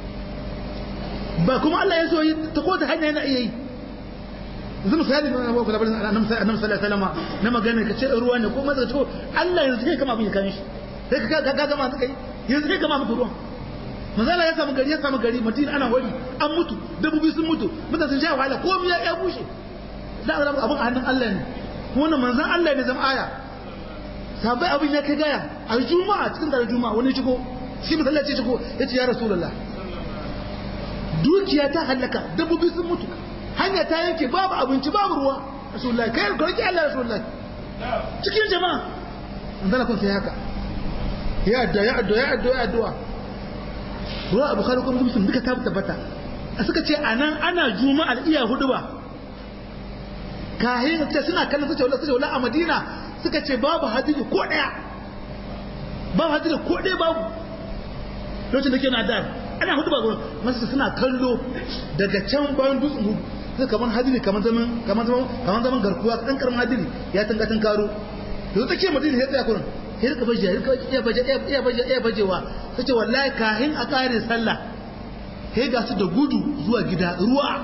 ba kuma Allah ya so yi ta ko ta hanya yana iya yi yanzu misali na abuwa kula barin annabi sallallahu alaihi wasallam na magana ka ce ruwa ne ko maza to Allah yanzu kai kama abin ya kame shi sai ka ga gama suka yi yanzu kai kama muku ruwan manzala ya samu gari ya samu gari madina ana wari an mutu dabbobi sun mutu mutane sun sha wahala komai ya ya bushe da abin abin a hannun Allah ne wannan manzon Allah ne zama aya sabai abin ya kai gaya a juma'a cikin da juma'a wani shigo shi masallaci shigo ya ce ya rasulullah dukiya ta halaka dabbobi sun mutu hanya ta yanke babu abinci babu ruwa rasulullah kai ka roki Allah rasulullah cikin jama'a manzala kun sai haka ya addu'a ya addu'a ya addu'a ya addu'a ruwa abu kare kuma muslim duka ta tabbata suka ce anan ana juma'ar iya hudu ba kahin ce suna kallon su ce wala su ce wala a madina suka ce babu hadiri ko daya babu hadiri ko daya babu lokacin da ke na da ana hudu ba gurin masu suna kallo daga can bayan dutsen hudu suka kamar hadiri kamar zaman kamar zaman kamar zaman garkuwa dan karamin hadiri ya tanga tun karo yanzu take madina ya tsaya kurin ya rika baje ya rika iya baje iya baje iya bajewa sace wallahi kahin a kare sallah sai ga su da gudu zuwa gida ruwa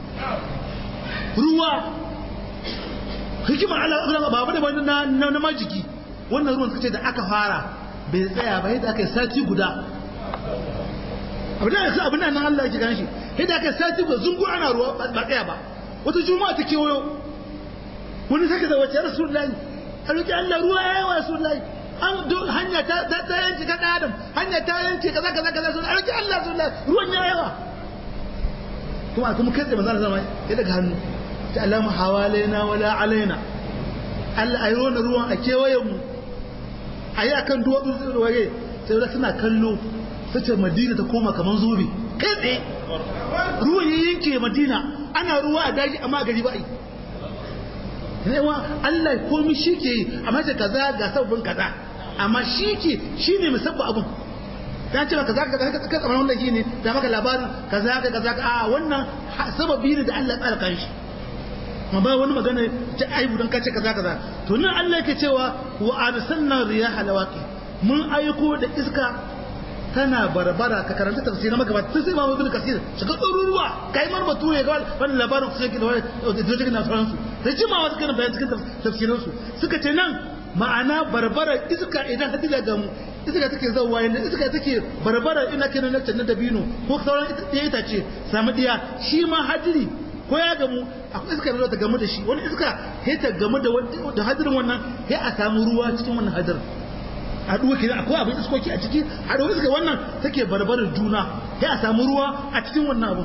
ruwa hikimar Allah ba ba da wani na na majiki wannan ruwan suka ce da aka fara bai tsaya ba yadda aka yi sati guda abin da yanzu abin nan Allah yake ganin shi yadda aka yi sati guda zungu ana ruwa ba tsaya ba wata juma'a ta kewayo wani saka da wace rasulullahi a roki Allah ruwa ya yi wa rasulullahi an hanya ta ta yanke ta adam hanya ta yanke kaza kaza kaza sun a roki Allah rasulullahi ruwan ya yawa kuma kuma kai tsaye manzo Allah ya daga hannu ta alamu hawalaina wala alaina Allah ayi wannan ruwan a kewayen mu ayi akan duwatsu waye sai da suna kallo sace Madina ta koma kaman zobe kai tsaye ruwan ya yanke Madina ana ruwa a daji amma gari ba yi yawa Allah komai shi ke yi amma ce kaza ga sabbin kaza amma shi ke shi ne musabba abun ta ce kaza kaza ka tsamar wannan shi ne da maka labarin kaza ka kaza a wannan sababi ne da Allah ya tsara kan shi ma ba wani magana ta aibu don kace kaza kaza to nan Allah yake cewa wa arsalna riyaha lawaqi mun aiko da iska tana barbara ka karanta tafsirin maka ba sai ma ibn kasir shiga tsururuwa kai mar batu ya ga wannan labarin su yake da wani na sauran su da jimawa suka nan bayan cikin tafsirin su suka ce nan ma'ana barbara iska idan hadila ga mu iska take zawwa yanda iska take barbara ina kenan na dabino ko sauran ita itace samu diya shi ma hadiri ko ya gamu akwai iska da ta gamu da shi wani iska sai ta gamu da da hadirin wannan sai a samu ruwa cikin wannan hadirin haɗuwa kenan akwai abin iskoki a ciki haɗuwa iska wannan take barbarar juna sai a samu ruwa a cikin wannan abin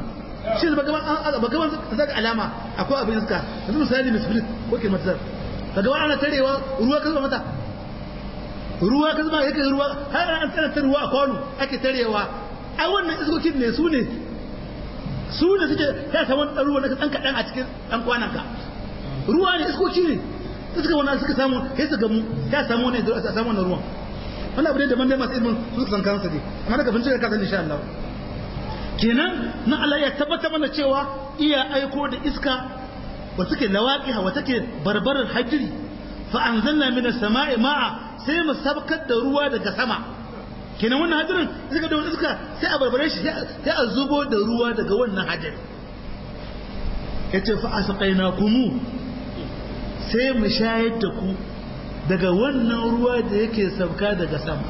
shi ba gaban ba gaban zaka alama akwai abin iska yanzu misali misfilit ko ke matsar ka gaban ana tarewa ruwa ka zuba mata ruwa ka zuba yake ruwa har an tsara ta ruwa a kwano ake tarewa ai wannan iskokin ne su ne su ne suke ya samu dan ruwa na dan kadan a cikin dan kwanan ka ruwa ne iskoki ne suka wannan suka samu sai su gamu ya samu ne da samu wannan ruwan wannan abu ne da mandai masu ilmin su san kansa ne amma daga bincike ka san insha Allah kenan na Allah ya tabbata mana cewa iya aiko da iska wa take lawaqiha wa take barbarar hajiri fa anzalna minas sama'i ma'a sai mu sabkar da ruwa daga sama kenan wannan hadirin iska da iska sai a barbare shi sai a zubo da ruwa daga wannan hadirin yace fa asqainakumu sai mu shayar da ku daga wannan ruwa da yake sabka daga sama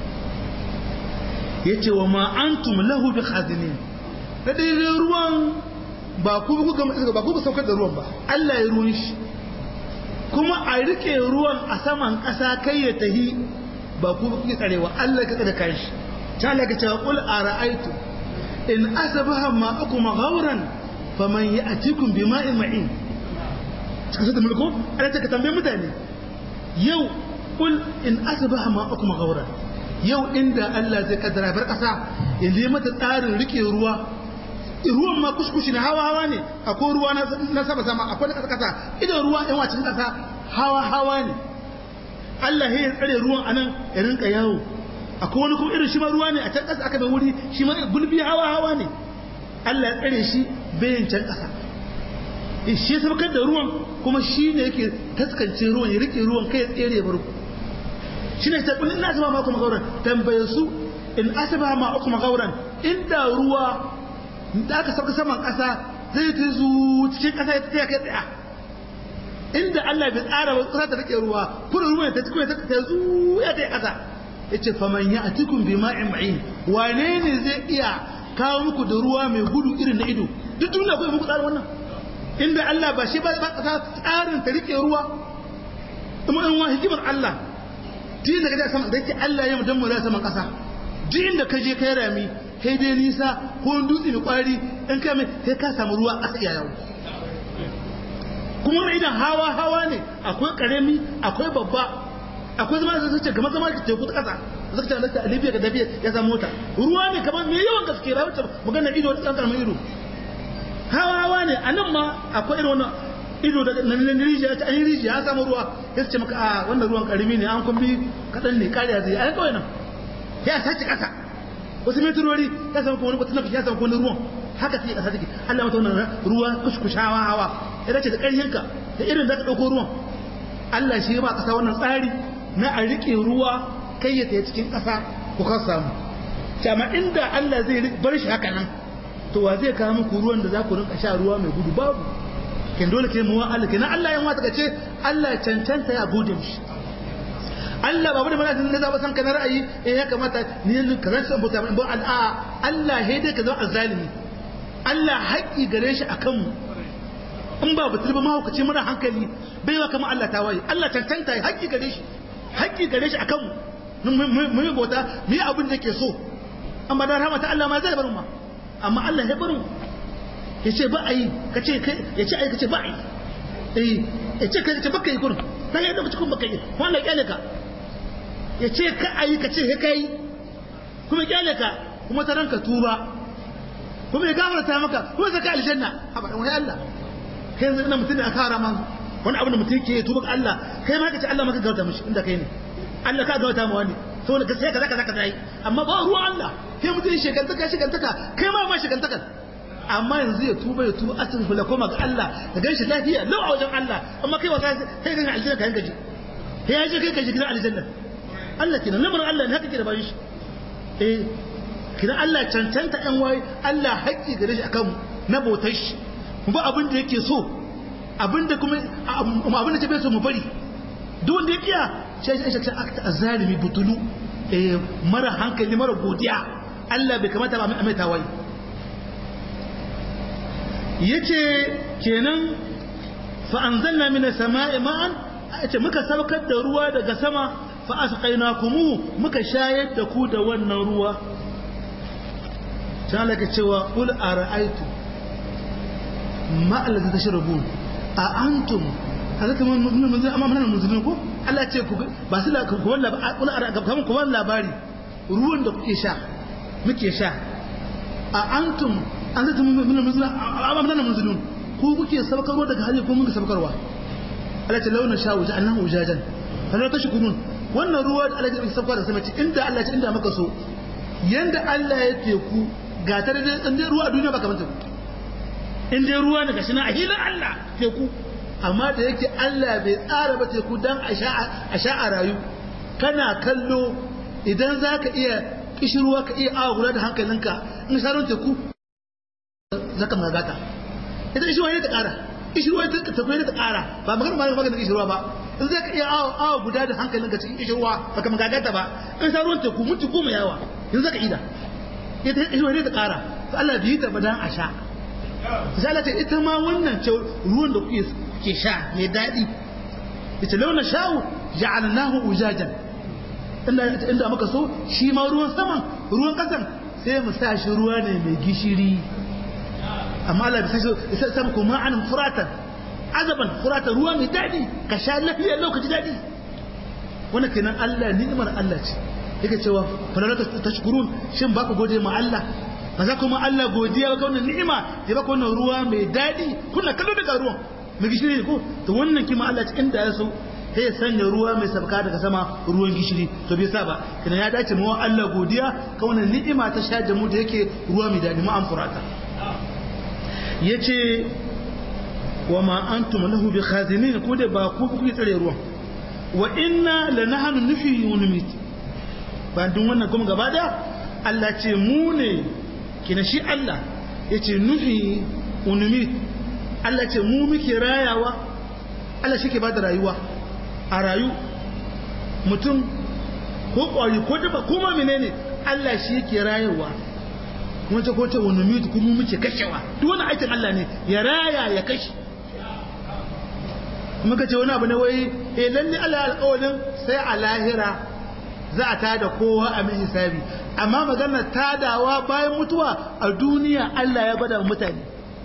yace wa ma antum lahu bi khazinin da dai ruwan ba ku ku ga ba ku saukar da ruwan ba Allah ya ruwan shi kuma a rike ruwan a saman ƙasa kai ya tahi ba ku kuke tsarewa Allah ka tsare kai shi ta Allah ka ce qul ara'aytu in asbaha ma'akum ghawran faman ya'tikum bima'in ma'in cikin sai da mulko Allah ta ka tambaye mutane yau qul in asbaha ma'akum ghawran yau inda Allah zai kaddara bar ƙasa ya yi mata tsarin rike ruwa ruwan ma kuskushi na hawa hawa ne akwai ruwa na sama sama akwai na kasa kasa idan ruwa yan wacin kasa hawa hawa ne Allah ya tsare ruwan anan ya rinka yawo akwai wani kuma irin shi ma ruwa ne a can kasa aka da wuri shi ma gulbi hawa hawa ne Allah ya tsare shi bayan can kasa shi ya sabakar da ruwan kuma shi ne yake taskance ruwan ya rike ruwan kai ya tsere ya bar ku shi ne ta kullun na zama ma kuma gauran tambaye su in asaba ma kuma gauran inda ruwa da aka sauka saman ƙasa zai ta zu cikin ƙasa ya tsaya kai tsaya inda Allah bai tsara ba ƙasa ta rike ruwa kuma ruwa ta cikin ta zu ya ta ƙasa yace faman ya atikum bi ma'in ma'in wane ne zai iya kawo muku da ruwa mai gudu irin na ido duk duniya ko muku tsarin wannan inda Allah ba shi ba ƙasa tsarin ta rike ruwa kuma in wa hikimar Allah din da kaje sama da yake Allah ya mudan mu da saman ƙasa duk inda ka je kai rami kai dai nisa ko dutse mai kwari in ka mai sai ka samu ruwa a iya yawo kuma wani idan hawa hawa ne akwai karami akwai babba akwai zama da sace kamar zama da teku ta kasa zaka ce Allah Libya ga dabiya ya samu mota ruwa ne kamar mai yawan gaske ba wacce magana ido da karamin ido hawa hawa ne anan ma akwai irin wannan ido da nan rijiya ta an rijiya an samu ruwa ya ce maka a wannan ruwan karimi ne an kumbi kadan ne kariya zai ai kawai nan ya sace kasa wasu metrori ya samu kuma wani nafi ya samu kuma ruwan haka sai kasa take Allah mata wannan ruwa kuskushawa hawa ya dace da ƙarfinka da irin da ka dauko ruwan Allah shi ba kasa wannan tsari na a rike ruwa kai ya tsaye cikin kasa ku ka samu amma inda Allah zai bar shi haka nan to wa zai kawo muku ruwan da za ku rinka sha ruwa mai gudu babu kin dole ke mu wa Allah kenan Allah yan wata kace Allah cancanta ya gode mishi Allah babu da mana da zaba san kana ra'ayi eh ya kamata ni yanzu ka zan san bauta ba al'a Allah he dai ka zama azzalimi Allah haƙi gare shi akan mu in ba batul ba mahaukaci mara hankali bai wa kamar Allah tawaye Allah tantanta haƙi gare shi haƙi gare shi akan mu mu yi bauta mu yi abin da ke so amma da rahmata Allah ma zai bar mu amma Allah ya bar mu ya ce ba a yi ka ce ya ce a yi ka ce ba a yi eh ya ce ka ce baka yi kurin dan ya lokaci kun baka yi kuma Allah kyale ka ya ce ka a yi ka ce ka yi kuma kyale ka kuma ta ranka tuba kuma ya gafarta maka kuma zaka aljanna haba dan wai Allah kai yanzu ina mutum da aka hara man wani abu da mutum ke tuba ga Allah kai ma ka ce Allah maka gafarta mishi inda kai ne Allah ka gafarta mu wani saboda ka sai kaza kaza kaza yi amma ba ruwan Allah kai mutum shekantaka shekantaka kai ma ma shekantaka amma yanzu ya tuba ya tuba asin kula koma ga Allah ka gan shi lafiya lau a wajen Allah amma kai wasa kai gan aljanna ka yanka ji kai ya je kai ka ji gidan aljanna Allah kenan lamarin Allah ne haka ke da bayan shi eh kina Allah cancanta ɗan waye Allah haƙƙi gare shi akan na bautar shi mu ba abin da yake so abin da kuma abin da ta bai so mu bari duk wanda ya kiya shi shi shi akta azalimi butulu eh mara hankali mara godiya Allah bai kamata ba mai tawaye yace kenan fa anzalna minas sama'i ma'an yace muka saukar da ruwa daga sama fa asqaynakumu muka shayar da ku da wannan ruwa ta laka cewa qul ara'aytu ma allazi tashrabun a antum haka mun mun mun amma mun mun ko Allah ce ku ba su la ku walla kaman ku walla labari ruwan da kuke sha muke sha a antum an zata mun mun mun amma mun mun ku kuke sabkarwa daga hali ko mun ga sabkarwa Allah ce launa sha wuja annahu ujajan fa tashkurun wannan ruwa da Allah ya sabka da sama ce inda Allah ce inda maka so yanda Allah ya teku ga ta da inda ruwa a duniya ba kamar ta in dai ruwa ne gashi na a hilin Allah teku amma da yake Allah bai tsara ba teku dan a sha a rayu kana kallo idan za ka iya kishirwa ka iya awa guda da hankalinka in sharon teku za ka magata ita kishirwa ne ta kara kishirwa ta tafiye ne ta kara ba magana ba magana kishirwa ba in za ka iya awa guda da hankalinka cikin kishirwa ba ka magagata ba in sharon teku mutu goma yawa yanzu za ka ida ita kishirwa ne ta kara to Allah bai yi ta ba dan a sha misali ce ita ma wannan ce ruwan da kuke ke sha mai daɗi ita launa sha'u ja'alnahu ujajan inda inda muka so shi ma ruwan saman ruwan kasan sai mu sa shi ruwa ne mai gishiri amma Allah bai sai sai sama kuma an furatan azaban furatan ruwa mai daɗi ka sha lafiya lokaci daɗi wannan kenan Allah ni'imar Allah ce yake cewa falalaka tashkurun shin ba ku gode ma Allah ba za kuma Allah godiya ba wannan ni'ima ya baka wannan ruwa mai daɗi kuna kallo daga ruwan mai gishiri ko to wannan kima Allah cikin da ya so sai ya sanya ruwa mai sabka daga sama ruwan gishiri to bai sa ba kana ya dace mu Allah godiya ka wannan ni'ima ta sha da mu da yake ruwa mai daɗi mu an furata yace wa ma antum lahu bi khazinin ko da ba ku kuke tsare ruwan wa inna lanahnu nuhyi wa numit ba dun wannan kuma gaba da Allah ce mu ne kina shi Allah ya ce nufi unumi Allah ce mu muke rayawa Allah shi ke ba da rayuwa a rayu mutum ko ƙwari ko daba ko ma menene Allah shi yake rayuwa kuma ce ko ce unumi kuma muke kashewa duk wani aikin Allah ne ya raya ya kashe muka ce wani abu ne wai eh lalle Allah alƙawarin sai a lahira za a tada kowa a mai hisabi amma magana tadawa bayan mutuwa a duniya Allah ya gwada mutane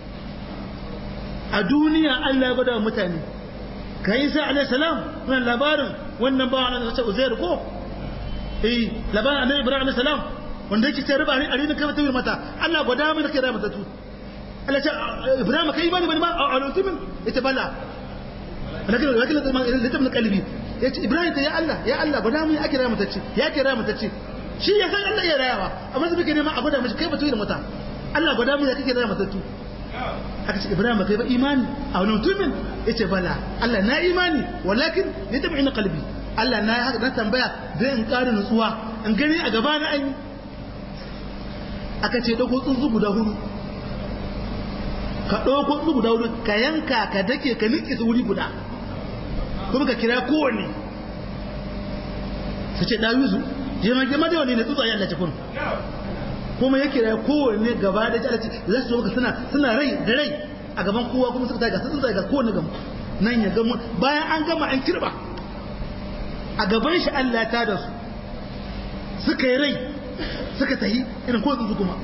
a duniya Allah ya gwada mutane ka yi sa alaihi salam wannan labarin wannan bawan Allah ta Uzair ko eh labarin annabi Ibrahim alaihi salam wanda yake ce riba ne a rinin kai mutum mata Allah gwada mu da kai mata tu Allah ce Ibrahim kai bani bani ma a lutumin ita bala lakin lakin littafin kalbi ya ce Ibrahim ta ya Allah ya Allah gwada mu ya kira mutacce ya kira mutacce shi ya san Allah ya rayawa amma zai neman a gwada mashi kai ba da mata Allah gwada mu ya kake raya matattu aka ce Ibrahim kai ba imani a wani mutumin yace bala Allah na imani walakin ni tabi ina qalbi Allah na haka na tambaya dan in ƙara nutsuwa in gani a gaba na an aka ce dauko tsuntsu guda hudu ka dauko tsuntsu guda hudu ka yanka ka dake ka nike su wuri guda kuma ka kira kowanne su ce dawizu jema jema da wani ne tsutsaye Allah ce kun kuma yake da kowanne gaba da Allah ce za su zo suna suna rai da rai a gaban kowa kuma suka taga sun ga kowanne gamu nan ya gamu bayan an gama an kirba a gaban shi Allah ya tada su suka yi rai suka tahi irin ko tsuntsu kuma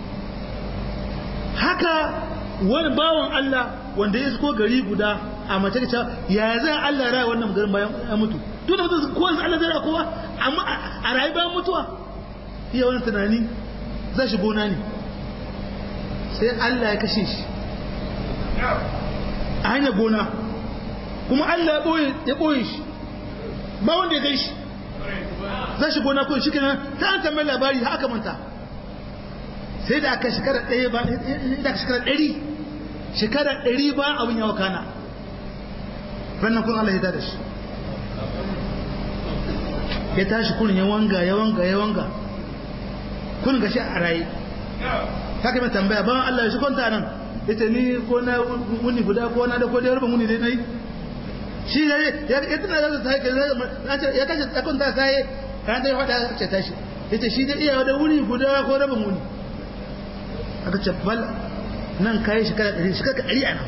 haka wani bawan Allah wanda ya isko gari guda a mace ta ya zai Allah ya raya wannan garin bayan ya mutu duk da mutum kowa Allah zai raya kowa amma a rayu bayan mutuwa iya wani tunani zai shi gona ne sai Allah ya kashe shi a hanyar gona kuma Allah ya ɓoye shi ba wanda ya gai shi zai shi gona ko shi kenan ta an tambayi labari haka manta sai da aka shekara ɗaya ba da aka shekara ɗari shekara ɗari ba abin yawa kana rannan kun Allah ya tada shi ya tashi kurin ya wanga ya wanga ya wanga kun gashi a raye haka mai tambaya ban Allah ya shi kwanta nan ita ni ko na wuni guda ko na da ko da yarba wuni dai nayi shi ne ya ya tana da sai ya kace ya kwanta sai kan dai fada ce tashi ita shi da iya da wuni guda ko rabin wuni aka ce bal nan kai shekara 100 shekara 100 ana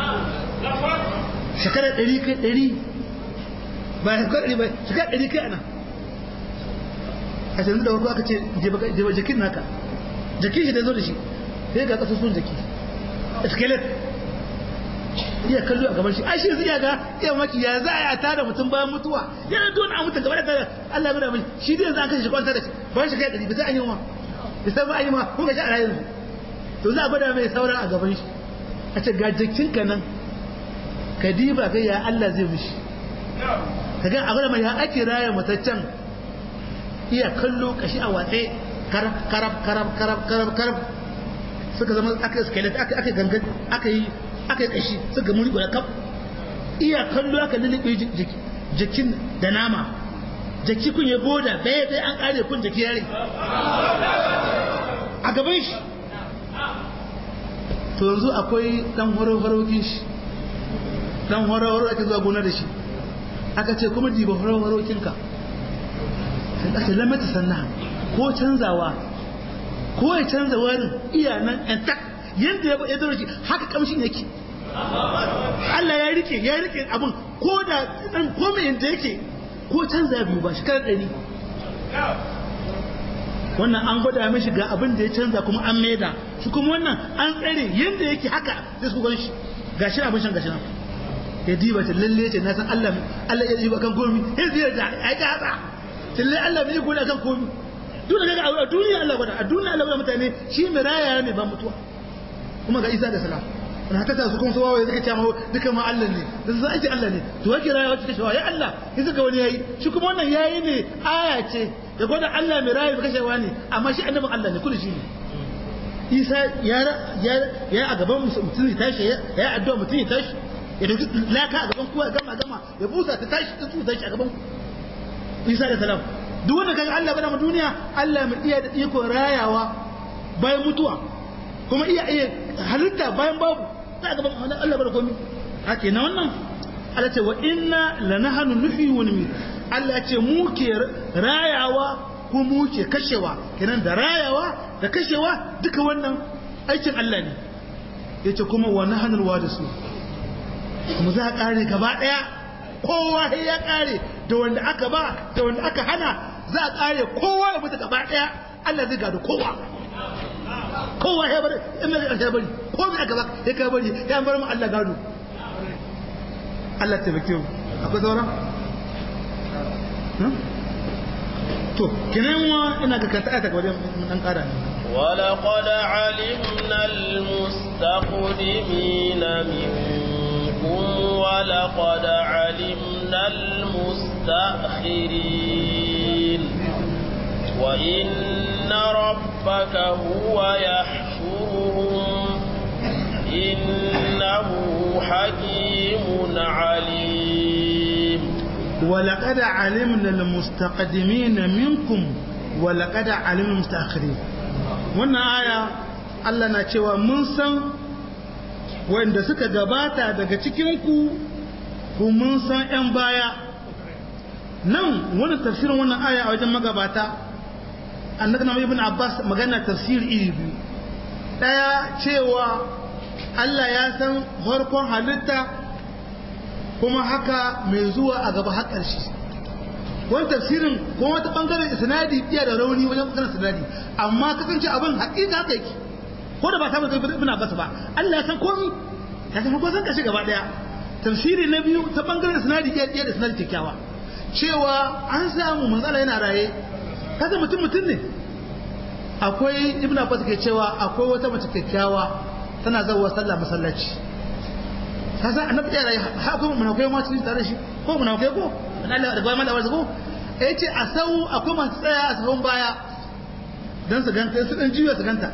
shekara 100 kai 100 ba shekara 100 ba shekara 100 kai ana a yanzu da farko aka ce jeba jakin naka jakin shi da zo da shi sai ga kasusun jaki skelet iya kallo a gaban shi ai shi zai ga iya maki ya za a tada mutum bayan mutuwa yana don a mutum gaba da tada Allah ya mai shi dai za a kashe shi kwanta da shi bayan shi kai dari bisa an yi ma bisa ba an yi ma kun ga shi a rayuwa to za a gwada mai saura a gaban shi a ce ga jikinka nan ka diba kai ya Allah zai mishi ka ga a gwada mai ya ake raya mataccen iya kallo kashi a watse karab karab karab karab karab karab suka zama aka skelet aka aka gangan aka yi aka yi kashi suka muri guda kaf iya kallo aka lulluɓe jikin da nama jaki kun ya boda bai bai an kare kun jaki yare a gaban shi to yanzu akwai dan horo-horokin shi dan horo-horo ake zuwa gona da shi aka ce kuma diba horo-horokinka sai aka lamata sannan ko canzawa ko ya canza warin iya nan yan tak yadda ya zaro shi haka kamshin yake Allah ya rike ya rike abin ko da dan komai yadda yake ko canza biyu ba shekarar ɗari wannan an gwada mishi ga abin da ya canza kuma an maida shi kuma wannan an tsare yadda yake haka sai su shi ga shi abin shan gashi nan ya diba ta lalle ce na san Allah Allah ya diba kan komi ya zira da ai ga haka lalle Allah bai gode kan komi duk da a duniya Allah gwada a duniya Allah gwada mutane shi mai raya ne ba mutuwa kuma ga Isa da salam na ta su kuma su wawaye suka ce ma duka ma Allah ne da su ake Allah ne to wake rayuwa ta kashewa ya Allah ya suka wani yayi shi kuma wannan yayi ne aya ce da gwada Allah mai rayuwa kashewa ne amma shi annabin Allah ne kullu shi ne Isa ya ya ya a gaban mutum ya tashi ya yi addu'a mutum ya tashi ya dauki laka a gaban kowa ya gama gama ya busa ta tashi ta su tashi a gaban Isa da salam duk wanda kaga Allah bada mu duniya Allah mai iya da iko rayawa bayan mutuwa kuma iya iya halitta bayan babu za a gaban Allah bada komi hake na wannan Allah ce wa inna lanahanu nuhi wa numi Allah ce mu ke rayawa ko mu ke kashewa kenan da rayawa da kashewa duka wannan aikin Allah ne yace kuma wa nahanul wadisu mu za a kare gaba daya kowa ya kare da wanda aka ba da wanda aka hana za a kare kowa ya mutu gaba daya Allah zai gado kowa kowa ya bari in mai ya bari ko mai aka baka ya ka bari ya bar mu Allah gado Allah taimake mu akwai sauran to kinan wa ina ga kanta ayata wajen dan kara ne ولقد علمنا المستقدمين منكم ولقد علمنا المستأخرين وإن ربك هو يحشرهم إنه حكيم عليم ولقد علمنا المستقدمين منكم ولقد علمنا المستأخرين wannan aya Allah na cewa mun san wanda suka gabata daga cikinku ku mun san 'yan baya nan wani tafsirin wannan aya a wajen magabata annabi na ibn abbas magana tafsir iri biyu daya cewa Allah ya san farkon halitta kuma haka mai zuwa a gaba har ƙarshe wani tafsirin ko wata bangaren isnadi iya da rauni wajen bangaren isnadi amma kasance abin haƙiƙa haka yake ko da ba ta mutum ibn abbas ba Allah ya san komi ya san farkon san ƙarshe gaba daya tafsiri na biyu ta bangaren isnadi iya da isnadi kyakkyawa cewa an samu manzala yana raye kaga mutum mutum ne akwai ibn abbas ke cewa akwai wata mace kyakkyawa tana zawo sallah masallaci kasa annabi ya raye ha kuma munafikai ma cikin tare shi ko munafikai ko dan Allah da bayan Allah ko yace a sau akwai masu tsaya a sahun baya dan su ganta su dan jiya su ganta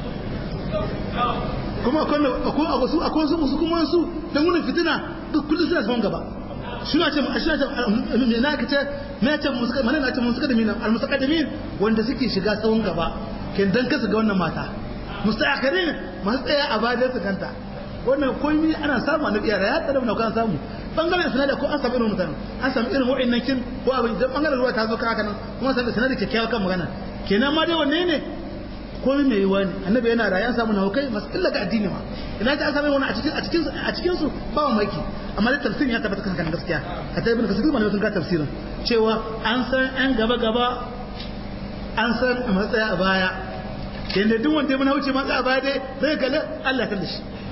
kuma akwai akwai akwai su akwai su kuma su dan wurin fitina duk kullum suna sahun gaba suna ce suna ce me na kace me ce musuka mana na ce musuka da mina al musaqaddimin wanda suke shiga tsawon gaba kin dan kasu ga wannan mata mustaqarin masu tsaya a bayan su kanta wannan komai ana samu annabi yara ya tsara kan samu bangaren sanada ko an samu irin mutane an samu irin wa'annan kin ko abin da bangaren ruwa ta zo ka haka nan kuma samu sanada kyakkyawa kan magana kenan ma dai wanne ne komai mai yiwa ne annabi yana da ya samu na hukai masu illa ga addini ma ina ta an samu wani a cikin a cikin a cikin su ba mu maki amma da tafsirin ya tabbata kan gaskiya a ta ibn kasir malamin sun ga tafsirin cewa an san an gaba gaba an san a matsaya a baya yanda duk wanda ya mana wuce matsaya a baya dai zai kalli Allah kan da shi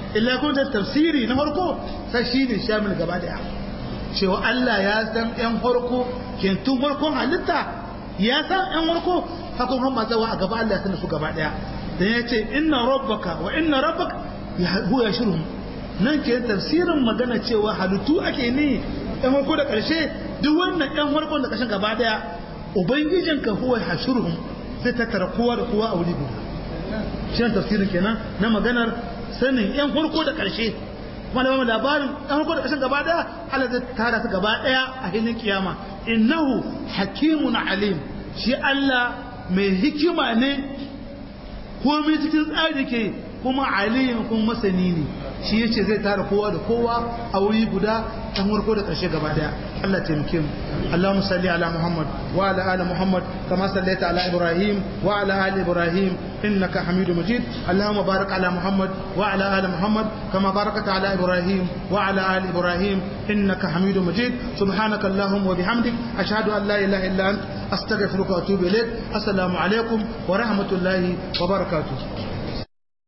illa kun ta tafsiri na farko sai shine shamil gaba daya cewa Allah ya san yan farko kentun farkon halitta ya san yan farko haka kuma mazawa a gaba Allah ya san su gaba daya dan ya ce inna rabbaka wa inna rabbaka huwa yashruhum nan ke tafsirin magana cewa halittu ake ni yan farko da karshe duk wannan yan farkon da kashin gaba daya ubangijinka huwa yashruhum zai tattara kowa da kowa a wuri guda shi ne tafsirin kenan na maganar sanin yan farko da ƙarshe kuma da labarin yan farko da ƙarshen gaba daya Allah zai tara su gaba daya a hilin kiyama innahu hakimun alim shi Allah mai hikima ne komai cikin tsari ke kuma alim kuma masani ne shi yace zai tara kowa da kowa a wuri guda yan farko da ƙarshe gaba daya Allah taimake mu اللهم صل على محمد وعلى آل محمد كما صليت على إبراهيم وعلى آل إبراهيم إنك حميد مجيد اللهم بارك على محمد وعلى آل محمد كما باركت على إبراهيم وعلى آل إبراهيم إنك حميد مجيد سبحانك اللهم وبحمدك أشهد أن لا إله إلا أنت أستغفرك وأتوب إليك السلام عليكم ورحمة الله وبركاته